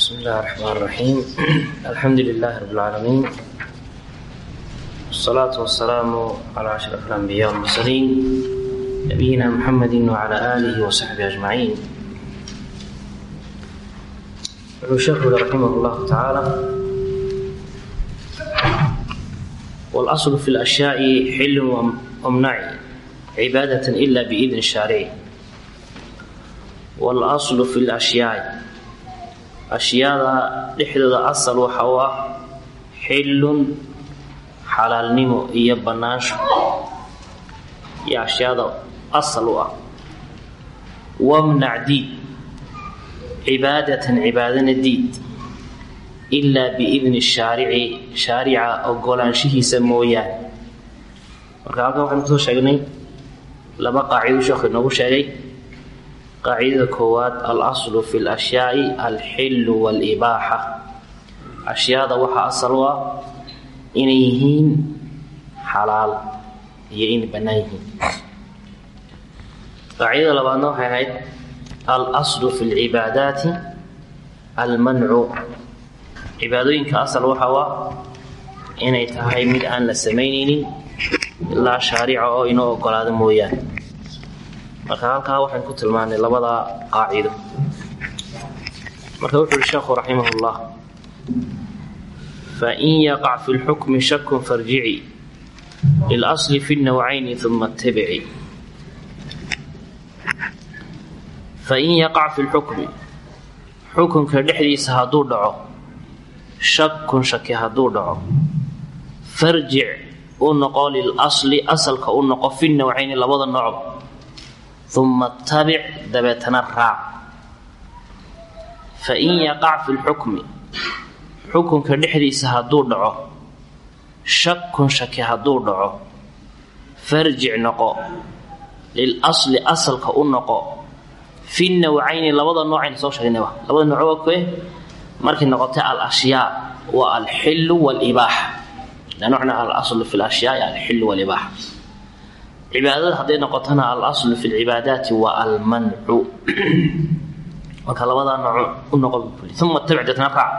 بسم الله الرحمن الرحيم الحمد لله رب العالمين والصلاة والسلام على أشرف الأنبياء والمرسلين نبينا محمد وعلى آله وصحبه أجمعين الشيخ رحمه الله تعالى والأصل في الأشياء حل ومنع عبادة إلا بإذن الشارع والأصل في الأشياء ashyaada dhexdooda asal waxa u ah xillun xalaalnimo iyo bannaansho iyo ashyaada asal u ah wamnac diid cibaadatan cibaadana diid ilaa biidni shaarici shaarica ogolaanshihiisa mooyaane marka halkan waxaynu kusoo sheegnay laba qaacido sheekhu inoogu sheegay qaacidada koowaad alaslu fi lashyaai alxillu walibaaxa ashyaada waxaa asal u ah inay yihiin xalaal iyo inay bannaan yihiin qaacidada labaadna waxay ahayd alaslu fi lcibaadaati almancu cibaadooyinka asal waxa u ah inay tahay mid aan la samaynaynin ilaa shaarica oo inoo ogolaado mooyaane marka halkaa waxaan ku tilmaanay labada qaacido marka wuxu uhi sheekhu raximah اllah fain yaqac fi lxukmi shakun farjici lilasli fi nawcayni uma اtabici fain yaqac fi lxukmi xukunka dhexdiisa hadduu dhaco shakun shaki hadduu dhaco farjic u noqo lilasli asalka u noqo fi nawcayni labada noocba uma tabic dabeetana raac fain yaqac fi lxukmi xukunka dhexdiisa hadduu dhaco shakun shaki hadduu dhaco farjic noqo lilasli asalka u noqo fi nawcayni labada noocayna soo sheegnayba labada nooc waa koe markay noqotay alashyaa waa alxilu walibaaxa lanocna alaslu fi lashyaai alxilu walibaaxa cibaadada hadday noqotona alaslu fi lcibaadaati waa almancu marka labadaa nooc u noqo uma tabic deetna raac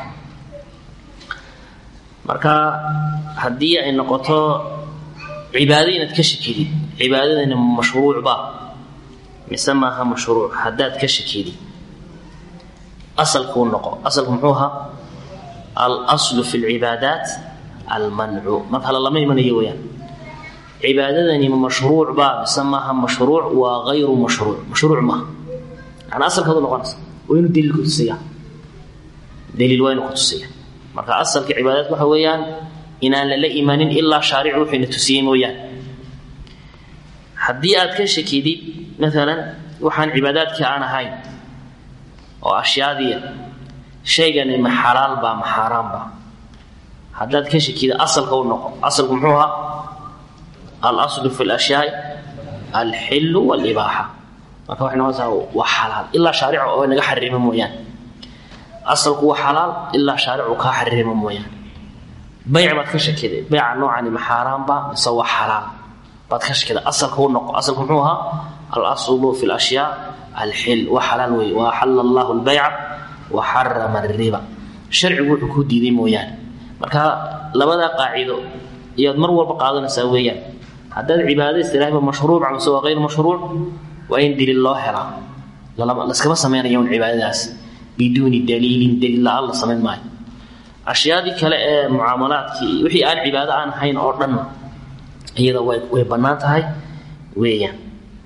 marka haddii ay noqoto cibaado inaad ka shakidid cibaadadani mashruucba mise maaha mashruuc haddaad ka shakidid asalkuu noqo asalku muxuu ahaa alaslu fi lcibaadaat almancu marka lalama imanayo weyaan cibaadadani ma mashruuc baa mise maaha mashruuc waa ayru mashruuc mashruuc maaha yani asalkaadu noqonaysa waa inuu daliil kutusiya daliil waa inuu kutusiya marka asalka cibaadaadka waxa weeyaan inaan lala imanin ilaa shaaricu wuxuyna tusiyey mooyaane haddii aad ka shakidid maalan waxaan cibaadaadkii aan ahayn oo ashyaadiia shaygani ma xalaal baa ma xaaraan baa haddaad ka shakida asalka u noqo asalku muxuu ahaa alaslu fi lashyaai alxilu walibaaxa marka waxay noqonaysaa waa xalaal ilaa shaarica oo naga xarimo mooyaane asalku waa xalaal ilaa shaaricu kaa xarimo mooyaane bayc baad ka shakiday bayca noocani ma xaaraanba mise waa xalaal baad ka shakiday asalka u noqo asalku muxuu ahaa alaslu fi lashyaa alxil waa xalaal wey wa axala allahu lbayca wa xarama ariba sharcigu wuxuu ku diiday mooyaane marka labadaa qaacido iyaad mar walba qaadanaysaa weeyaan haddaad cibaadada istiraahba mashruuca mise waa ayr mashruuc waa in daliil loo helaa laskama samaynayo un cibaadadaas biduuni daliilin daliil la-aan la samayn maayo ashyaadii kale ee mucaamalaadkii wixii aan cibaado aan ahayn oo dhan iyada way bannaan tahay weeyaan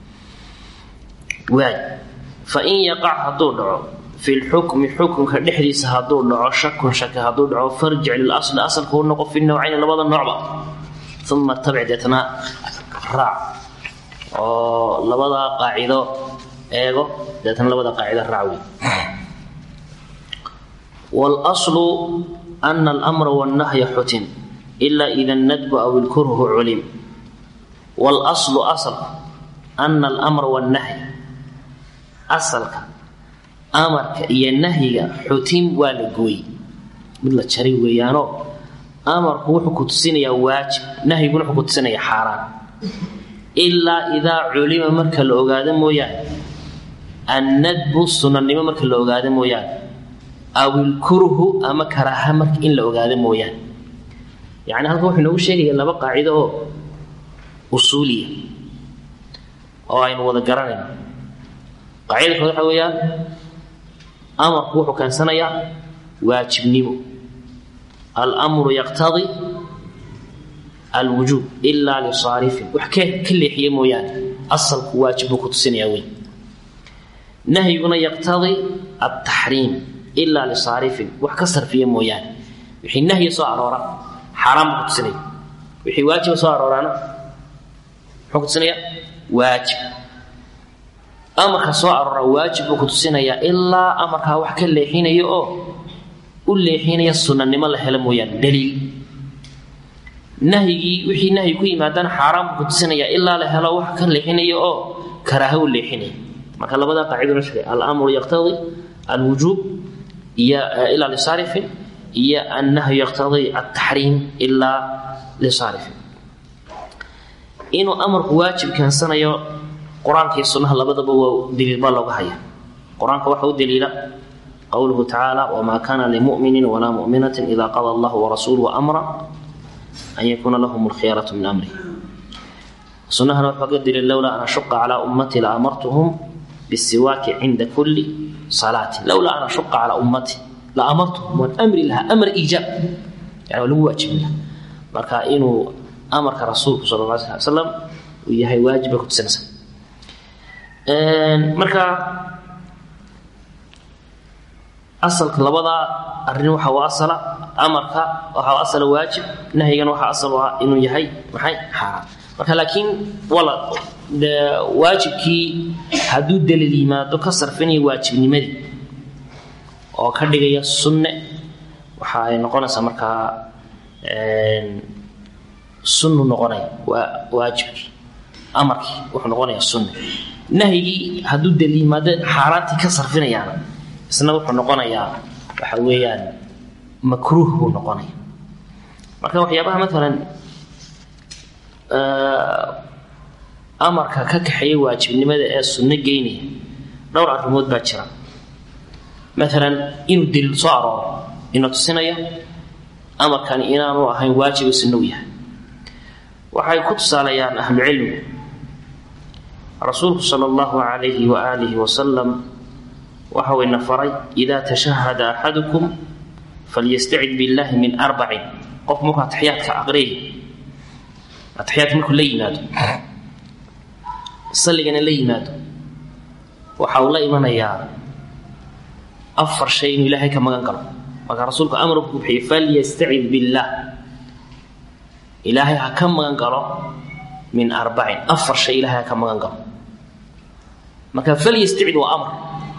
waay fain yaqac hadduu dhaco fi lxukmi xukunka dhexdiisa hadduu dhaco shakun shaki hadduu dhaco farjic lilasli asalka u noqo fi nawcayni labada noocba uma tabic deetna raac oo labada qaacido eego deetna labada qaacido raac wey wاlaslu ana almra wاnnahya xutim ila ida nadbu aw ilkurhu culim wاlaslu asalku ana almra wاnnahya asalka amarka iyo nahyiga xutim waa la gooyey mid la jaray weeyaanoo amarku wuxuu ku tusinayaa waajib nahyiguna wuxuu ku tusinayaa xaaraan ilaa idaa culima marka la ogaado mooyaane annadbu sunanimo marka la ogaado mooyaane aw ilkurhu ama karaaha marka in la ogaado mooyaane yani halkan wuxuu inoogu sheegaya laba qaacido oo usuuliya oo aynu wada garanayno qaacida kood waxa weeyaan amarku wuxuu keensanayaa waajibnimo almru yaqtadi alwujuub ilaa lisaarifin wax ka leexiya mooyaane asalku waajib buu ku tusinayaa wey nahyiguna yaqtadi altaxriim ilaa lisaarifin wax ka sarfiya mooyaane wixii nahyi soo aroora xaaraan buu ku tusinaya wixii waajiba soo arooraana muxuu ku tusinaya waajib amarka soo aroora waajib buu ku tusinayaa ilaa amarkaa wax ka leexinaya oo u leexinaya sunanimo la helo mooyaane daliil nahyigii wixii nahyi ku yimaadana xaaraan buu ku tusinayaa ilaa la helo wax ka leexinaya oo karaaha u leexinaya marka labadaa qaacidona sheegay almru yaqtadi alwujuub iyo ilaa lisaarifin iyo annahyu yaqtadi altaxriim ilaa lisaarifin inuu amarku waajib keensanayo qur-aanka iyo sunnaha labadaba waa daliilba looga haya qur-aanka waxa u daliila qowluhu tacaala wamaa kana limuminin walaa muminatin ida qada allahu warasuuluhu amra an yakuuna lahum lkhiyaratu min amrih sunnahana wuxuu ga daliil lowlaa an ashuqa calaa ummati la amartuhum bisiwaaki cinda kulli salaati lowlaa an ashuqa calaa ummati la amartuhum waan amri lahaa amr iijaab yani waa lagu waajibin laha marka inuu amarka rasuulku sala alla alay slam uu yahay waajib bay ku tusinaysa marka asalka labadaa arrin waxa u asala amarka waxa u asala waajib nahyigana waxa asal u ah inuu yahay maxay xaaraan marka laakiin wala de waajibkii hadduu daliil yimaado ka sarfinaya waajibnimadii oo ka dhigaya sunne waxa ay noqonaysaa markaa sunnu noqonaya waa waajibkii amarkii wuxuu noqonayaa sunne nahyigii hadduu daliil yimaado xaaraantii ka sarfinayaana isna wuxuu noqonayaa waxa weeyaan makruuh buu noqonaya marka waxyaabaha maalan amarka ka kaxeeya waajibnimada ee sunno geynaya dhowr arrimood baa jira maalan inuu daliil soo arooro ina tusinaya amarkani inaanu ahayn waajiba sunno u yahay waxay ku tusaalayaan ahlucilmigu rasuulku sala allahu calayhi wa aalihi wasalam waxa uu ina faray idaa tashahada axadukum falyastacid billahi min arbacin qof markuu ataxiyaadka aqriyay ataxiyaadka markuu la yimaado salligana la yimaado waxa uu la imanayaa afar shay inuu ilaahay ka magan galo marka rasuulku amarku ku bixiyey falyastacid billah ilaahay ha ka magan galo min arbacin afar shay ilaahay ha ka magan galo marka falyastacid waa amar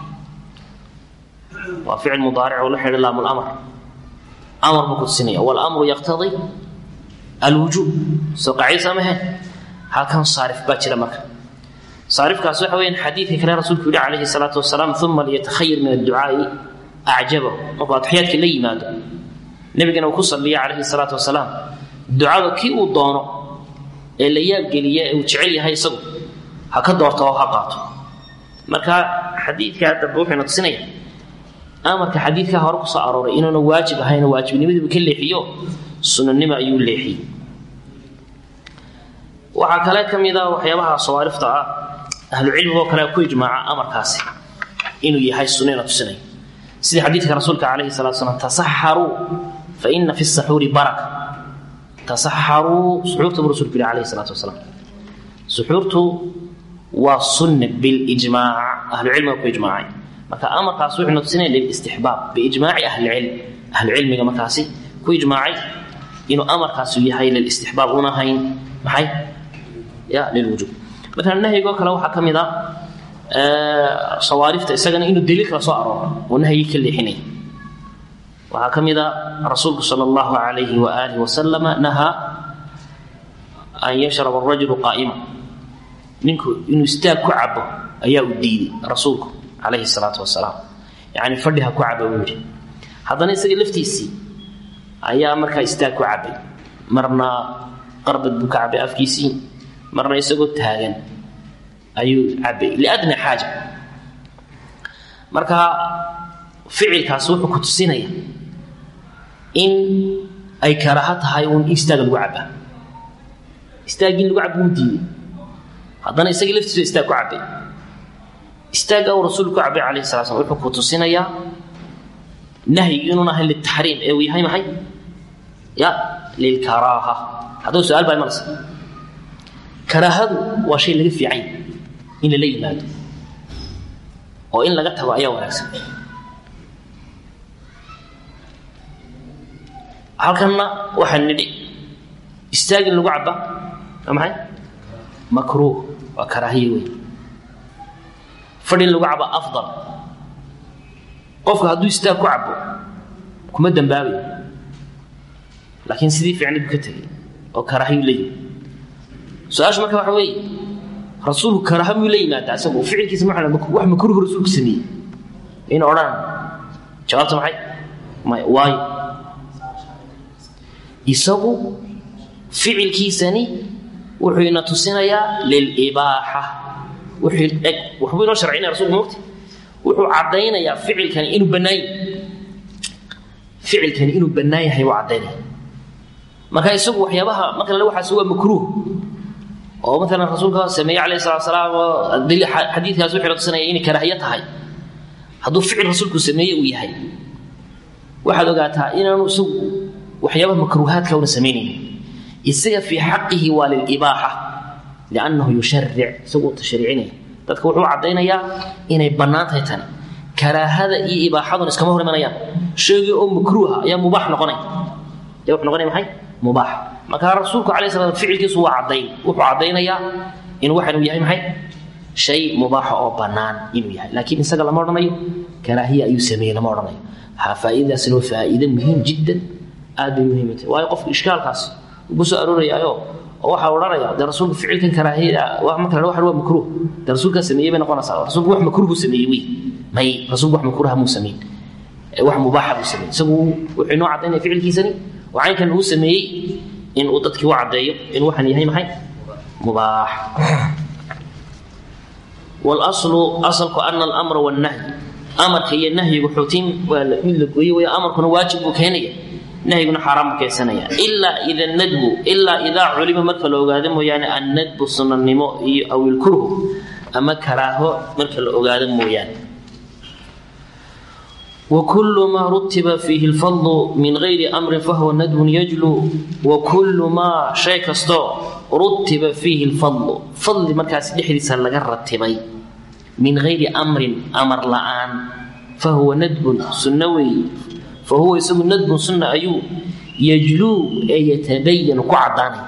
waa ficil mudaaric oo la xidha laamu lamr amar buu ku tusinaya walamru yaqtadi alwujuub soo qaacida samahe halkan saarif baa jira marka saarifkaas waxa weyaan xadiidka kale rasuulku yihi calayhi salaatu wasalaam uma liyatakhayar min adducaai acjabahu markuu atxiyaadka la yimaado nebigana uu ku saliya calayhi salaatu wasalaam ducada kii uu doono ee la yaabgeliya ee uu jecel yahay isagu ha ka doorto oo ha qaato marka xadiidkaa dambe wuxuuna tusinaya amarka xadiidkaa hore kusoo arooray inuuna waajib ahayn waajibnimadiibu ka leexiyo sunanimo ayuu leexiyey waxaa kale ka mid a waxyaabaha sawaarifta ah ahlucilmigoo kale ku ijmaaca amarkaasi inuu yahay sunina tusinay sida xadiidka rasuulka calayhi salatu slam tasaxaruu fa ina fi saxuuri baraka tasaxaruu suxuurta buu rasulku yihi calayhi salaatu wasalaam suxuurtu waa sunne bilijmaac ahlucilmiga ku ijmaacay marka amarkaas wuxuuna tusinaya lilistixbaab biijmaaci ahlicilm ahlucilmiga markaasi ku ijmaacay inuu amarkaasu yahay lilistixbaab una hayn maxay ya lilwujuub maalan nahyigoo kale waxaa ka mid a sawaarifta isagana inuu daliil kala soo arooro oo nahyigii ka leexinaya waxaa ka mid a rasuulku sala allahu calayhi wa aalihi wasalama nahaa an yashraba arajulu qaa'ima ninku inuu istaag ku cabo ayaa u diiday rasuulku calayhi salaatu wasalaam yacni fadhi ha ku caba buu yidhi haddana isaga laftiisii ayaa markaa istaag ku cabay marna qarbad buu ka cabay afkiisii marna isagoo taagan ayuu cabay liadna xaaja marka ficilkaas wuxuu ku tusinaya in ay karaaho tahay uun istaaga lagu cabaa istaaggii lagu caba wuu diiday haddana isagii laftiisa istaag ku cabay istaagga uu rasuulku ku cabay calayhi sala slam wuxuu ku tusinayaa nahyigu inuun ahayn liltaxriim ee uu yahay maxay ya lilkaraaha haddaba su-aal baa imanaysa karaahadu waa shay laga fiicanya in lala yimaado oo in laga tago ayaa wanaagsan halkanna waxaan nidhi istaagin lagu caba waa maxay makruuh waa karaahiye wey fadhin lagu caba afdal qofka hadduu istaag ku cabo kuma dambaabayo laakiin sidii fiicnay buu ka tegay oo karaahiyu la yimi su-aashu marka waxa weeye rasuulku karaaha muu la yimaadaa isagu ficilkiisa ma wax makruuhu rasuulku sameeyey in odhan jawaabta maxay may waayo isagu ficilkiisani wuxuu ina tusinayaa lilibaaxa wuxuu eg waxbuu inoo sharcinaya rasulku mogta wuxuu caddaynayaa ficilkani inuu bannaan yahay ficilkani inuu bannaan yahay buu caddaynaya marka isagu waxyaabaha marka lale waxaasi waa makruuh oo maalan rasuulka sameeye calayhi salatu salaam oo xadiidkaas wuxuu ina tusinaya inay karaahiye tahay hadduu ficil rasuulku sameeye uu yahay waxaad ogaataa inaanu isagu waxyaabaha makruuhaadka una samaynaynin isaga fii xaqihi waa lilibaaxa liannahu yusharic isaguu tashriicinaya dadka wuxuu caddaynayaa inay bannaan tahay tani karaahada iyo ibaaxaduna iskama hor imanayaan sheegii oo makruuha ayaa mubaax noqonaya ayaa wuxuu noqonaya maxay mubaax marka rasuulku calayhi salaam ficilkiisu waa caddayn wuxuu caddaynayaa in waxanuu yahay maxay shay mubaaxa oo bannaan inuu yahay laakiin isaga lama odhanayo karaahiya ayuu sameeyey lama odhanayo ha faa'iidadaasina waa faa'iide muhiim jiddan aad bay muhiim tahay waayo qofka ishkaalkaas ugu soo aroorayaayo oo waxaa odhanaya dee rasuulku ficilkan karaahiyada marka la waxan waa makruuh dee rasuulkaa sameeyey bay noqonaysaa rasuulku wax makruuhu sameeyey wey may rasuulku wax makruuha muu sameyn wax mubaaxa buu sameeyey isagu wuxuu inoo caddaynaya ficilkiisani oo caynkan uu sameeyey in uu dadkii u caddeeyo in waxaan yahay maxay mubaax walaslu asalku ana alamra wannahyi amarka iyo nahyigu xutiin waa mid la gooye way amarkuna waajib buu keenaya nahyiguna xaaraan buu keensanaya ilaa ida nadbu ilaa idaa culima marka la ogaado mooyaane annadbu sunanimo iyo awilkurhu ama karaaho marka la ogaado mooyaane وكل ما رتب فيه الفضل من غير أمر فهو ندب يجلو وكل ما شيء كستو رتب فيه الفضل فضل مركز دحديس لغا رتبي من غير أمر أمر لآن فهو ندب سنوي فهو يسمى ندب سنة أيو يجلو أي يتبين كعداني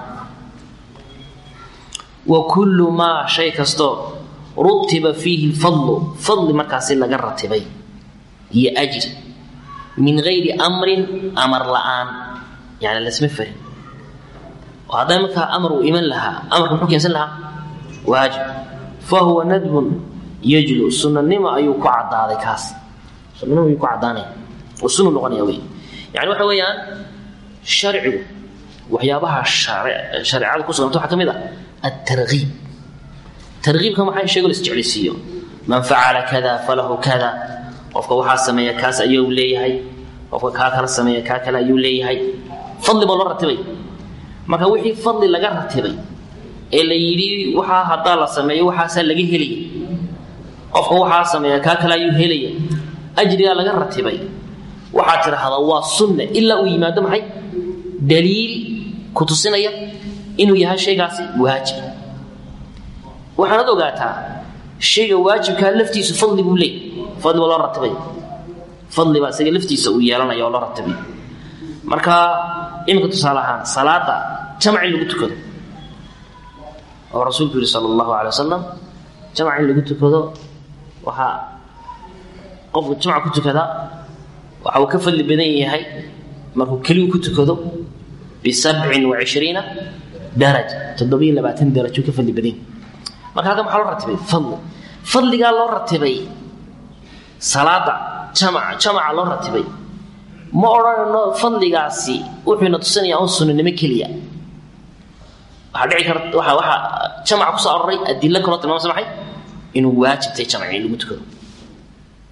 وكل ما شيء كستو رتب فيه الفضل فضل مركز لغا رتبي iyo ajri min gayri amrin amar la'aan yani lasma farin oo hadday markaa amar uu iman lahaa amarka muxuu keensan lahaa waajib fa huwa nadbun yajlu sunanimo ayuu ku caddaaday kaas sunanimo ayuu ku caddaanaya oo sunu noqonaya wey yani waxa weeyaan sharcigu waxyaabaha shareecada ku suganta waxaa ka mid ah altargiib targiibka maxay sheego la isjeclaysiiyo man facala kada falahu kada qofka waxaa sameeya kaas ayuu leeyahay qofka kaa kala sameeya kaa kale ayuu leeyahay fadli baa loo ratibay marka wixii fadli laga ratibay ee la yidhi waxaa haddaa la sameeyo waxaasaa laga helaya qofka waxaa sameeya kaa kale ayuu helaya ajrigaa laga ratibay waxaad tidhaahdaa waa sunna ilaa uu yimaado maxay daliil ku tusinaya inuu yahay shaygaasi waajib waxaanad ogaataa shayga waajibkaa laftiisu fadli buu leeyay fadli baa loo ratibay fadli baa isaga laftiisa uu yeelanaya oo loo ratibay marka iminka tusaale ahaan salaada jamac in lagu tukado oo rasuulku yihi sala allahu alay wasalam jamac in lagu tukado waxaa qofku jamac ku tukada waxa uu ka fadli badan yahay markuu keligu ku tukado bisabcin wa cishriina daraja toddobiyo labaatan darajuu ka fadli badan yahay marka halkan maxaa loo ratibay fadli fadligaa loo ratibay salaada jamaca jamaca loo ratibay ma odhanayno fadligaasi wuxuuna tusinayaa un sunnanimo keliya waxaa dhici karta waxa waxaa jamaca kusoo aroray adilo kaloo tilmaamsa maxay inuu waajibtay jamaci in lagu tukado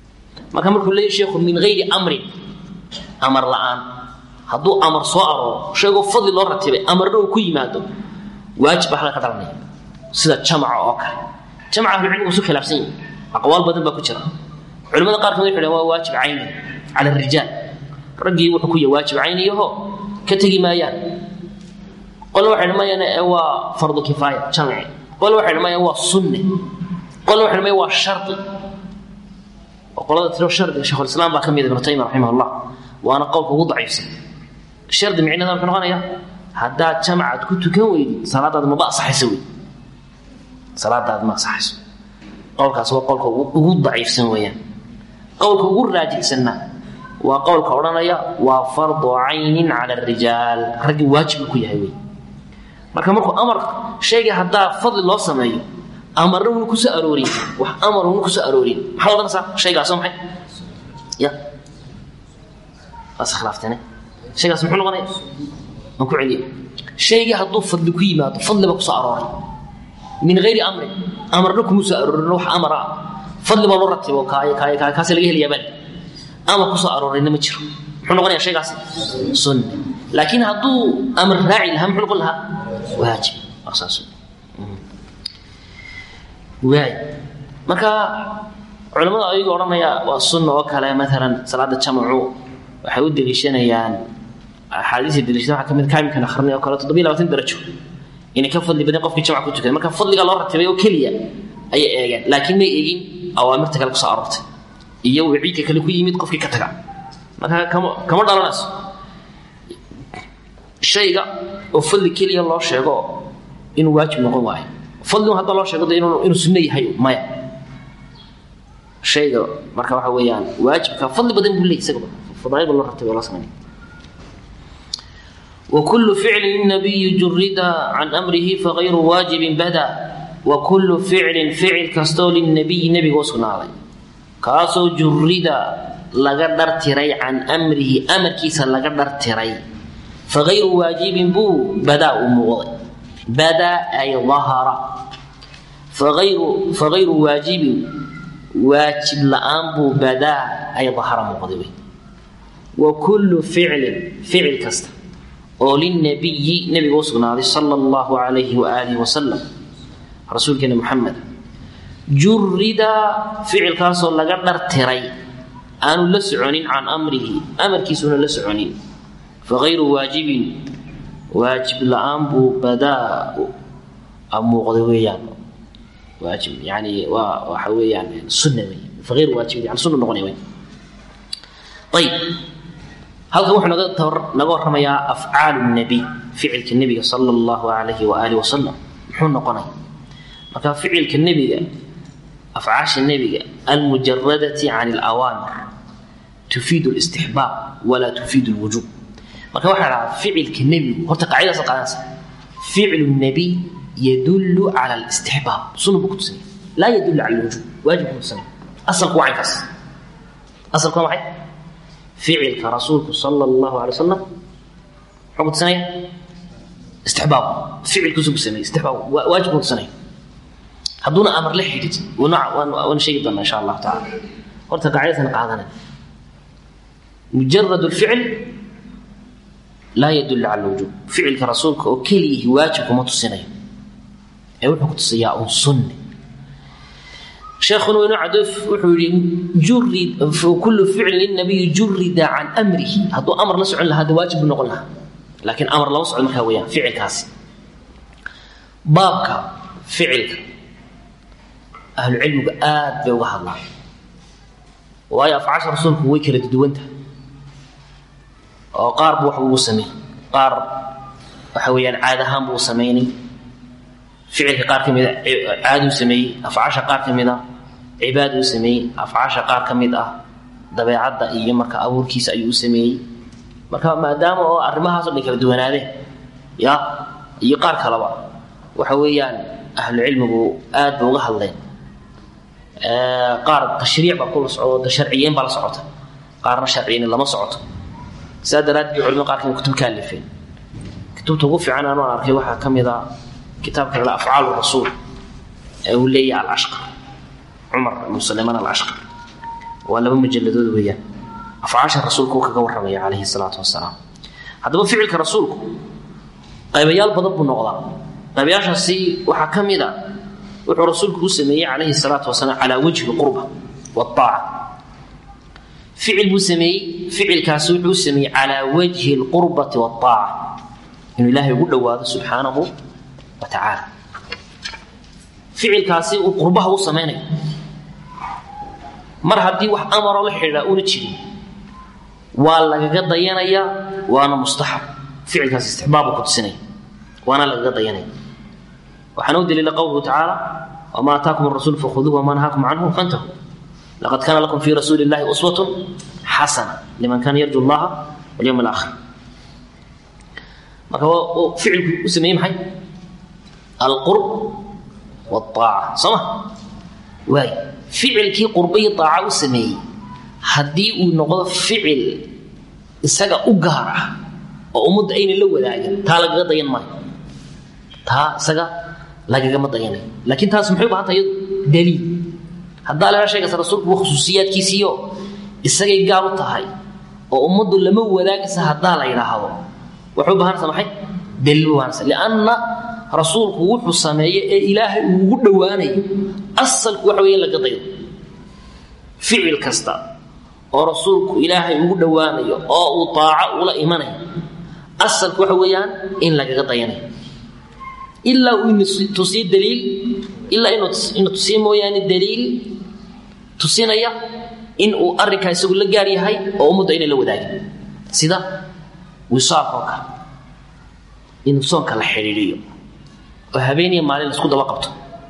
marka markuu leeyahy sheekhu min hayri amrin amar la'aan hadduu amar soo arooro sheegoo fadli loo ratibay amarna uu ku yimaado waajib baa halka ka dhalanaya sida jamaca oo kale jamaca ahlucilmigu isu khilaafsan yihin aqwaal badan baa ku jira culimada qaar kamid waxay waa waajib cayni cala arijaal raggii wuxuu ku yahay waajib cayniyaho ka tegi maayaan qolna waxay dhamayaan ee waa fardu kifaaya jamci qolna waxay dhamayaan waa sunne qolna waxay dhamayaan waa shardi oo qolada tiro shardiga sheikhulislaam baa ka mid ibnu taymiya raximah allah waana qowlka ugu daciifsan shardi micnada wuxuu noqonaya haddaad jamcaad ku tukan weydid salaadaad maba asaxayso wey salaadaad ma asaxayso qowlkaas waa qowlka ugu daciifsan weeyaan qowlka ugu raajixsanna waa qowlka odhanaya waa fardu caynin cala arijaal raggii waajib uu ku yahay wey marka markuu amar shayga haddaa fadli loo sameeyo amarna wuna kusoo aroorin wax amar wuna kusoo aroorin maxaa odhanaysaa shaygaasoo maxay ya waas khilaaftane shaygaas muxuu noqonaya aan ku celiyo shaygii hadduu fadli ku yimaado fadliba kusoo arooray min hayri amrin amarna kuma soo aroorin wax amar ah fadli baa loo ratibo kaay kaay kaay kaasi laga helayaa bal amar kusoo aroorayna ma jiro muxuu noqonayaa shaygaasi sunne laakiin hadduu amar raaci lahaa muxuu noqon lahaa waajib waa saas waay marka culimmada ayaga odhanaya waa sunna oo kale maalan salaada jamacu waxay u deliishanayaan axaadiisa deliishada waxaa kamid kaamilkan akhrinay oo kale toddobiyo labaatan darajo inay ka fadli badan qofkii jamca ku tukada marka fadliga loo ratibay oo keliya ayay eegeen laakiin may eegin awaamirta kale kusoo aroortay iyo wiciidka kale ku yimid qofkii ka taga marka kama kama dhalanayso shayga oo fadli keliya loo sheego inuu waajib noqon waayo fadligu hadda loo sheego de inuu inuu sunno yahay maya shayga marka waxa weeyaan waajibka fadli badan buu leeyahy isagaba fadaa'il ba loo ratibay oo loo sameynaya وكل فعل للنبي جرد عن أمره فغير واجب بدا وكل فعل فعل كستو للنبي نبي وسنالي كاسو جرد لقدر تري عن أمره أمر كيسا لقدر تري فغير واجب بو بدا أموضي بدا أي ظهر فغير فغير واجب واجب لأن بو بدا أي ظهر مغضبي وكل فعل فعل كستو oo lilnabiyi nabiga u sugnaaday sala allahu calayhi waaalihi wasalam rasuulkeena muxamed jurida ficilkaasoo laga dhartiray aanu la soconin can amrihi amarkiisuuna la soconin fagayru waajibin waajib la-aan buu badaa muuqday weeyaan waajib yani waa waxa weeyaan sunna wey fagayru waajibin yani sunna noqonaya wey ayib halkan wuxuu naga naga warramayaa afcaalu nabiy ficilka nebiga sala allahu alayhi waaalih wasalam muxuu noqonaya marka ficilka nebiga afcaasha nebiga almujaradati can alawaamir tufiidu listixbaab walaa tufiidu lwujuub marka waxaa dhahaa ficilka nebigu horta qaacidaasa qaadanaysa ficlu nabiy yadullu cala alistixbaab sunna buu ku tusinaya laa yadullu cala alwujuub waajib ku tusinaya asalku waa caynkaas asalku waa maxay ficilka rasuulku sala allahu alay wasalam muxuu ku tusinaya istixbaab ficilkiisu ku sameeyey istixbaab waajib ku tusinaya hadduuna amar la xidhid waana sheegi doonaa insha allahu tacaala horta qaacidatan qaadanay mujarad lficil laa yadullu cala lwujuub ficilka rasuulka oo keliyihi waajib kuma tusinayo ee wuxuu ku tusayaa un sunne sheekhuna waynu cadoof wuxuu yihi jurid kullu ficlin linabiyi jurida can amrihi hadduu amar la socon lahaa de waajib buu noqon lahaa laakiin amar lama socdo markaa weeyaan ficilkaasi baabka ficilka ahlucilmigu aad bay uga hadlaan waayo afcaasha rasuulku way kala duwanta oo qaar bu wax uu sameeyey qaar waxa weeyaan caad ahaan buu samaynay ficilka qaar ka mida caaduu sameeyey afcaasha qaar ka mid a cibaaduu sameeyey afcaasha qaar ka mid ah dabeecadda iyo marka abuurkiisa ayuu u sameeyey marka maadaama oo arrimahaasoo dhan kala duwanaadeen ya iyo qaar kaleba waxa weeyaan ahlucilmigu aad ba uga hadleen qaar tashriic baa kula socdo sharciyeyn baa la socota qaarna sharciyeyn lama socoto sidaa daraaddeed bay culimada qaar kamid kutub ka alifeen kutubta ugu fiican anuu aan arkay waxaa ka mid a kitaabka la afcaal rasuul ee uu leeyahay alashqar cumar ibnu sulaymaan alashqar waa laba mujalladood weeyaan afcaasha rasuulku uu kaga warramaya calayhi salaatu wasalaam haddaba ficilka rasuulku qaybayaal badan buu noqdaa qaybayaashaasi waxaa ka mid a wuxuu rasuulku u sameeyey calayhi salaatu wasalaam calaa wajhi lqurba waaaca ficil buu sameeyey ficilkaasi wuxuu u sameeyey calaa wajhi lqurbati waaaca inuu ilaahay ugu dhowaado subxaanahu wa tacaala ficilkaasi uu qurbaha u samaynayo mar haddii wax amaroo la xidhiidhaa una jirin waa lagaga dayanayaa waana mustaxab ficilkaas istixbaabu ku tusinaya waana lagaga dayanaya waxaana u daliila qowluhu tacaala wamaa ataakum arasuul fakhuduuh wamaa nahaakum canhu fantahu laqad kaana lakum fii rasuuli illahi uswatun xasana liman kaana yarju llaha walyowm alaakhir marka ficilku u sameeyey maxay alqurb waaaca soo ma waay ficilkii qurba iyo aaca u sameeyey haddii uu noqdo ficil isaga u gaar ah oo ummadda ayna la wadaagin taa lagaga dayan maayo taa isaga lagagama dayanayo laakiin taas maxay u bahanta iyadu daliil haddaa leha sheegaysa rasuulku waa khusuusiyaadkiisiiyo isagay gaar u tahay oo ummaddu lama wadaagaysa haddaa la yidhaahdo waxay u bahanaysa maxay daliil u bahanaysa lianna rasuulku wuxuu sameeye ee ilaahay uu ugu dhowaanayo asalku waxa weeye in laga dayo ficil kasta oo rasuulku ilaahay ugu dhowaanayo oo uu daaco ula imanayo asalku waxa weeyaan in lagaga dayanayo ilaa uu tusiyo daliil ilaa inuu tusiyo mooyaane daliil tusinaya in uu arrinkaa isagu la gaar yahay oo ummadda ayna la wadaagin sida wisaaqoo kale inuu soonka la xidhiidhiyo oo habeeniya maalin laisku daba qabto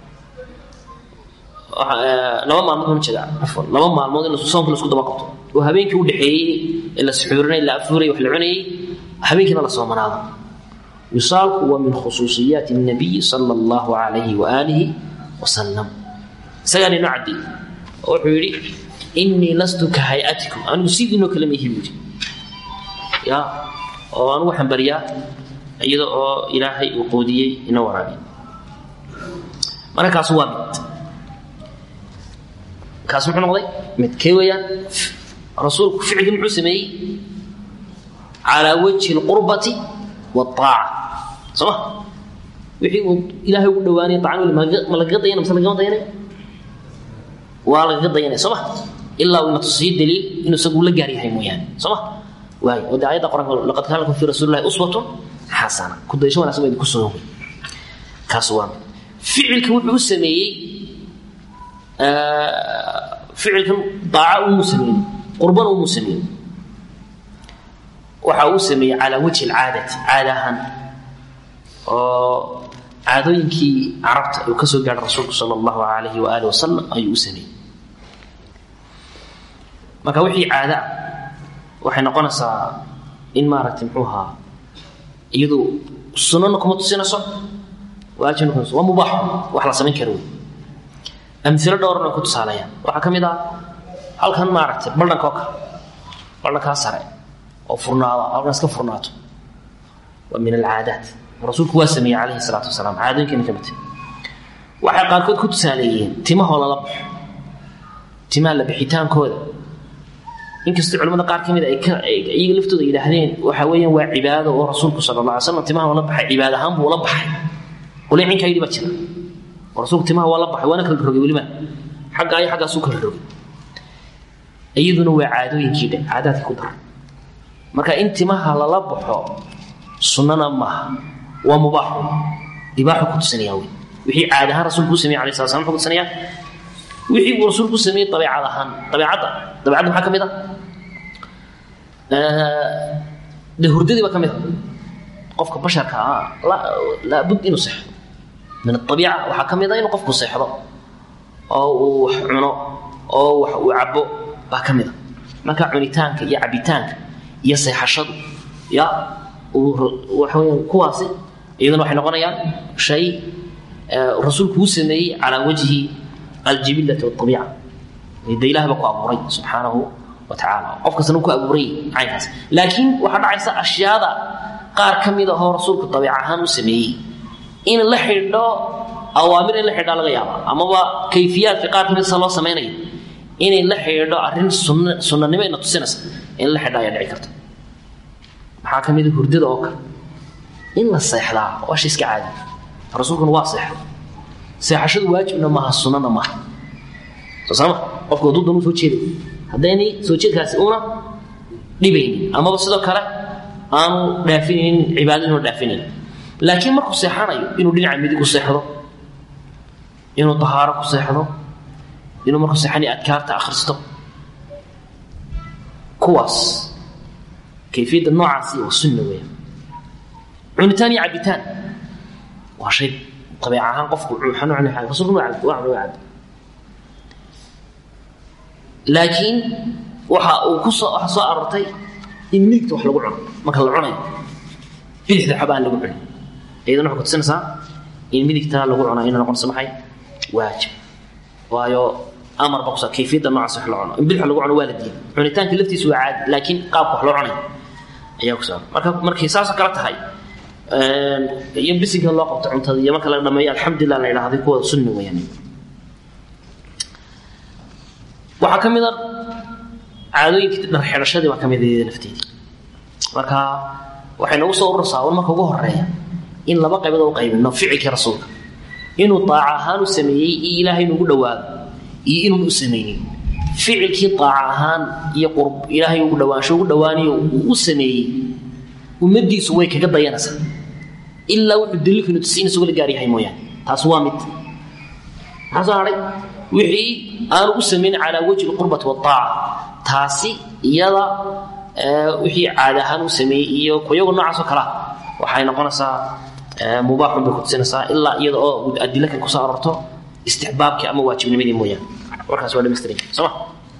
laba maalmood ma jeeda afwan laba maalmood in soonka laisku daba qabto oo habeenkii u dhexeeyey ee la suxuurinay la afuuray wax la cunayey habeenkiina la soomanaado wisaalku waa min khusuusiyaati الnabiyi sala اllahu alayhi waaalihi wasalam isagaana inoo caddeeyey oo wuxuu yidhi inii lastu ka hay-atikum anigu sidiinoo kale ma ihi buu yidhi ya oo anugu waxaan baryaa iyada oo ilaahay uu qoodiyey ina waraabiy marka kaas waa mid kaas muxuu noqday mid kee weeyaan rasuulku ficilkii muxuu sameeyey calaa wajhi اlqurbati waaaca soo ma wixii uu ilaahay ugu dhawaanaya acan ma lagaga dayanay mise lagama dayanay waa lagaga dayanaya soo ma ilaa uu ina tusiyo daliil inuu isagu la gaar yahay mooyaane soo ma waay oo de ayadda qoranka laqad kaana lakum fii rasuuli llahi uswatun xasana kudaysho wanagsan baa idinku soo hogay kaas waa mid ficilka wuxuu u sameeyey ficilkan daaca umuu sameeyey qurbana umuu sameeyey waxa uu sameeyey calaa wajhi alcaadati caada ahaan oo caadooyinkii carabta uu ka soo gaadhay rasuulku sala allahu alayhi waaalih wasalam ayuu u sameeyey marka wixii caada ah waxay noqonaysaa in maaragtay muxuu ahaa iyadu sunana kuma tusinayso waajibna kuma waa mubaax wax la samayn kara wey amilo dhowran ay ku tusaalayaan waxaa ka mid ah halkan maaragtay baldhanka oo kale baldhankaa sare oo furnaada halkan iska furnaato waa min alcaadaat rasuulku waa sameeyey calayhi salaatu wasalaam caadooyinkana ka mid waxay qaarkood ku tusaaleeyeen timahoo lala baxo timaha la bixitaankooda inkastoo culamada qaar ka mid ay iyaga laftooda yidhaahdeen waxa weeyaan waa cibaado oo rasuulku sala alla alay slam timaha waa la baxay cibaad ahaan buu la baxay qolay cinkaa yidhi baa jira oo rasuulku timaha waa la baxay waana kala rogay weliba xagga ayo xaggaasuu kala rogay iyaduna waa caadooyinkii dhe caadaadkii ku daray marka in timaha lala baxo sunnana maaha waa mubaaxu ibaaxu ku tusinaya wey wixii caad ahaan rasuulku u sameyey alay sala slam muxuu ku tusinaya wixii uu rasuulku u sameeyey dabeecad ahaan dabeecadda dabeecadda maxaa ka mid ah de hurdadii baa ka mid a qofka basharka ah laabud inuu seexdo min aabiica waxaa ka mid a inuu qofku seexdo oo uu wax cuno oo wax uu cabo baa ka mid a marka cunitaanka iyo cabitaanka iyo seexashadu ya waxaweya kuwaasi iyaduna waxay noqonayaan shay rasuulku uu sameeyey calaa wajhi aljibillati waabiica de ilahay baa ku abuuray subxaanahu wa tacaala qof kastana uu ku abuuray caynkaas laakiin waxaa dhacaysa ashyaada qaar ka mid ahoo rasuulku dabiic ahaan u sameeyey in la xidho awaamir in la xidhaa laga yaaba amaba kayfiyaadka qaar ka mid sa loo samaynayo inay la xidhiidho arrin sunn sunnanimo ina tusinaysa in la xidha ayaa dhici karta maxaa ka mid a hurdada oo kale in la seexdaa waa shay iska caadi rasuulkuna waa seexda seexashadu waajibna maaha sunnana maaha soo saama qofku hadduu danu soo jeeday haddaynay soo jeedkaasi una dhibaynin amaba sidoo kale aanu dhaafinaynin cibaadada inu dhaafinaynin laakiin markuu seexanayo inuu dhinaca midig ku seexdo inuu tahaaro ku seexdo inuu markuu seexanayo adkaarta akhristo kuwaas kayfiyadda noocaasi waa sunna weeyaan cunitaan iyo cabitaan waa shay abeec ahaan qofku waxaan u cunay rasulku waa cabdi waa cunay waa cabdi laakiin waxa uu ku soo waxa soo aroortay in midigta wax lagu cuno marka la cunayo bidixda xaba aan lagu cunin iyadana waxay kutusinaysaa in midigta lagu cunaa inay noqonayso maxay waajib waayo amar ba kusa kayfiyadda noocaas wax la cuno in bidix lagu cuno waa la diiday cunitaanka laftiisu waa caadi laakiin qaabka wax loo cunayo ayaa ku saaran marka markay saasoo kale tahay iyo bisinka loo qabto cuntada iyo marka laga dhameeyo alxamdulilah la idhahday kuwa sunni weeyaan waxaa ka mid a caadooyinkii dhar xidhashadii baa ka mid iyada lafteedii marka waxay nagu soo urursaa war marka ugu horeeya in laba qaybood u qaybino ficilkii rasuulka inuu daaca ahaan u sameeyey iyo ilaahay inugu dhawaado iyo inuun u samaynin ficilkii daaca ahaan iyo qurb ilaahay ugu dhawaansho ugu dhawaanayo uu u sameeyey ummadiisu way kaga dayanaysaa ilaa wuxuu daliilku inu tusi in isugu la gaar yahay mooyaane taas waa mid maxaa soo hadhay wixii aanu u samayn calaa wajhi lqurbati waaaca taasi iyada wixii caada ahaan u sameeyey iyo kuyagu noocaasoo kalea waxay noqonaysaa mubaaxun bay kutusinaysaa ilaa iyada oo adila kan kusoo arorto istixbaabkii ama waajibnimadii mooyaane warkaas waa dhamaystiran sooma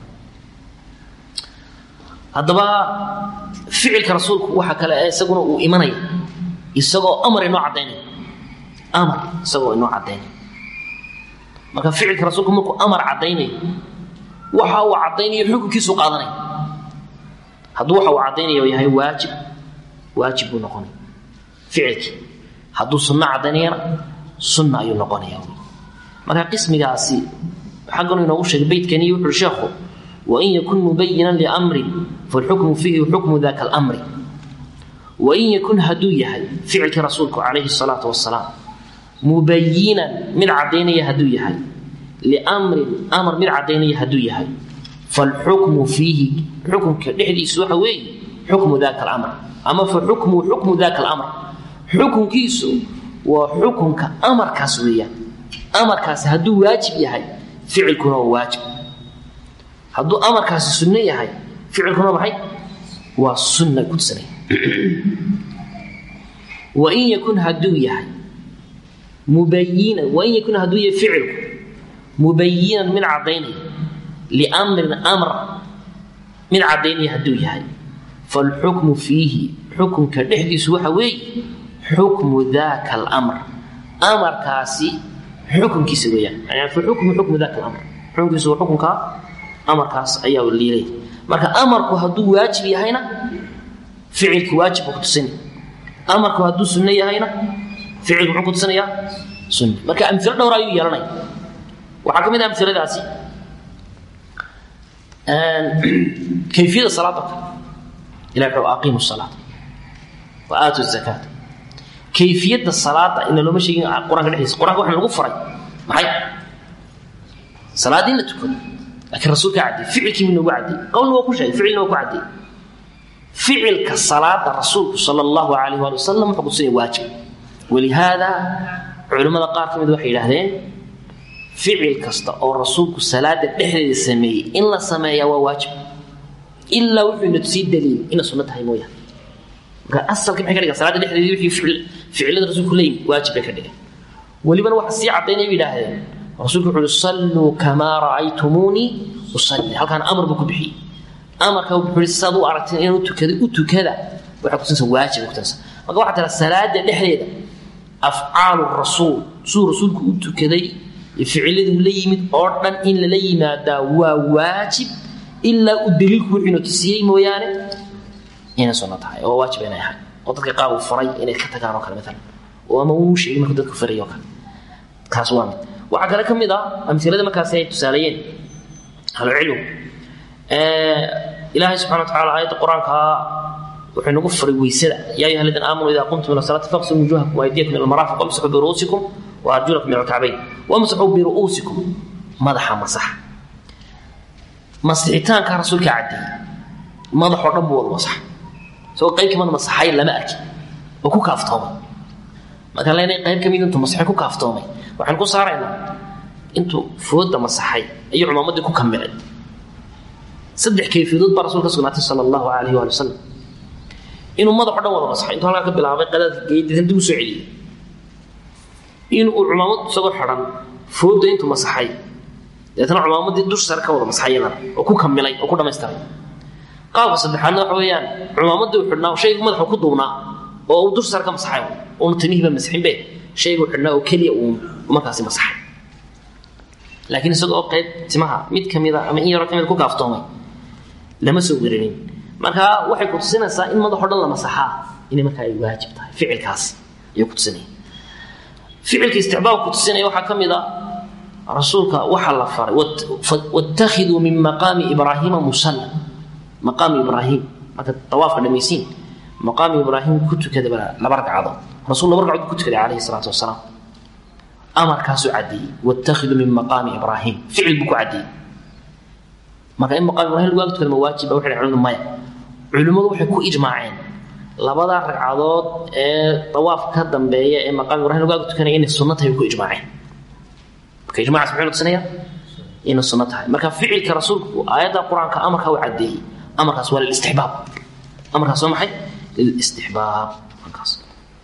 haddaba ficilka rasuulku waxa kale ee isaguna uu imanaya isagoo amar inoo caddaynaya amar isagoo inoo caddaynaya marka ficilka rasuulku markuu amar caddaynayo waxa uu caddaynayo xukunkiisuu qaadanaya hadduu waxa uu caddaynayo yahay waajib waajib buu noqonaya ficilkii hadduu sunno caddaynayana sunna ayuu noqonaya marka qismigaasi xagganu inoogu sheegay beydkani wuxuui sheekhu wain yakun mubayinan liamrin falxukmu fiihi xukmu daka almri wain yakun hadduu yahay ficilkii rasuulku calayhi salaatu wasalaam mubayinan mid caddaynaya hadduu yahay liamrin amar mid caddaynaya hadduu yahay falxukmu fiihi xukunka dhexdiisu waxa weeye xukmu daka alamr ama fa xukmu xukmu daka alamr xukunkiisu waa xukunka amarkaas weeyaan amarkaasi hadduu waajib yahay ficilkuna waa waajib hadduu amarkaasi sunno yahay ficilkuna maxay waa sunna kutusanaya wain yakun hadduu yahay mubayinan wain yakun hadduu yahay ficilku mubayinan mid caddaynaya liamrin amr mid caddaynaya hadduu yahay falxukmu fiihi xukunka dhexdiisu waxa weeye xukmu daka alamr amarkaasi xukunkiisa weeyaan yani faxukmu xukmu daka alamr xukunkiisu waa xukunka amarkaas ayaa liilay marka amarku hadduu waajib yahayna ficilki waajib buu kutusinaya amarku hadduu sunno yahayna ficilku muxuu kutusinayaa sunna marka amilo dhowr ayuu yeelanaya waxaa ka mid ah amiladaasi kayfiyada salaada kale ilahi wuxuu aqiimu salaata wa aatu zakaata kayfiyadda salaada ina looma sheegin qur-aanka dhexdiisa qur-anka waxaa lagu faray maxay salaadii in la tukado laakiin rasuulka cadday ficilkii buu noogu cadday qowlna waa ku sheegay ficilna waa ku cadday ficilka salaada rasuulku sala allahu calayh waali wasalam wuxuu kutusinaya waajib walihaada culimmada qaar ka mid waxay yidhaahdeen ficil kasta oo rasuulku salaada dhexdeeda sameeyey in la sameeyaa waa waajib ilaa wuxuu ina tusii daliil ina sunno tahay mooyaane marka asalka maxay ka dhigan salaada dhexdeedii wixii ficil ficilada rasuulku leeyihin waajib bay ka dhigan welibana waxa sii caddaynaya bay yidhaahdeen rasuulku wuxuu uhi salluu kamaa ra'aytumuunii usalli halkaana amar buu ku bixiyey amarka wuxuu ihi saad u aragteen inaan u tukada u tukada waxay kutusinaysa waajib kutusinaysa marka waxaa tira salaada dhexdeeda afcaalu rasuul siduu rasuulku u tukaday iyo ficiladuu la yimid oo dhan in lala yimaadaa waa waajib ilaa uu daliilku wuxuu ina tusiyey mooyaane inay sunno tahay oo waajib inay ahay oo dadka qaar uu faray inay ka tagaan oo kale maalan oo ama uu sheegay markuu dadka faray oo kale kaas waa mid waxaa kale ka mid ah amilada markaasi ay tusaaleeyeen ahlucilm ilaahay subxana wa tacala aayadda qur-aankaa wuxuu nagu faray weysada yaa ayuha aladiina aamanuu ida qumtum ila salaati faqsuu wujuhakum waaydiyakum ila almaraafiq wamsaxuu biru'uusikum wa arjulakum ila alkacbayn wamsaxuu biru'uusikum madaxa masaxa masixitaanka rasuulka caddeeyey madaxoo dhan buu wada masaxa isagoo qayb kamida masaxay lama arkin oo ku kaaftoomay markaan leenahay qayb kamid intuu masaxay ku kaaftoomay waxaan ku saaraynaa intuu fooda masaxay ayuu cumaamadii ku kamilay saddex kayfiyadood baa rasul ka sugnaatay sala allahu alayh waali wasalam inuu madaxo dhan wada masaxay intuu halkaa ka bilaabay qadaadka geeyay dib u soo celiyey inuu cumaamad isagoo xidhan fooda intuu masaxay deetna cumaamadii dush sare ka wada masaxay iyadana oo ku kamilay oo ku dhamaystiray qaabka saddexaadna waxa weeyaan cumaamadii uu xidhnaa shaygu madaxu ku duubnaa oo uu dush sare ka masaxay uuna timihiiba masixinbe shaygu xidhnaa oo keliya uu markaasi masaxay laakiin isagoo qayb timaha mid kamida ama in yaroo kamida ku kaaftoomay lama soo werinin marka waxay kutusinaysaa in madaxo dhan la masaxaa inay markaa ay waajib tahay ficilkaasi ayay kutusinaya ficilka isticbaabka kutusinaya waxaa ka mid a rasuulka waxaa la faray wattakhiduu min maqaami ibraahiima musalla maqaami ibraahim marka tawaafka dhamaysiin maqaami ibraahim ku tukada laba ragcadood rasul laba ragcadood ku tukaday calayhi salaatu wasalaam amarkaasuu caddeeyey wattakhiduu min maqaami ibraahim ficil buu ku caddeeyey marka in maqaam ibrahim lagu ag tukada ma waajiba waxay dhahen culimadu maya culimmadu waxay ku ijmaaceen labadaa ragcadood ee dawaaf ka dambeeya ee maqaam ibrahim lagu ag tukanaya inay sunno tahay ku ijmaaceen marka ijmacaas muxuu tusinaya inay sunno tahay marka ficilka rasuulku aayadda qur-aanka amarka uu caddeeyey amarkaas waa lilistixbaab amarkaas waa maxay lilistixbaab markaas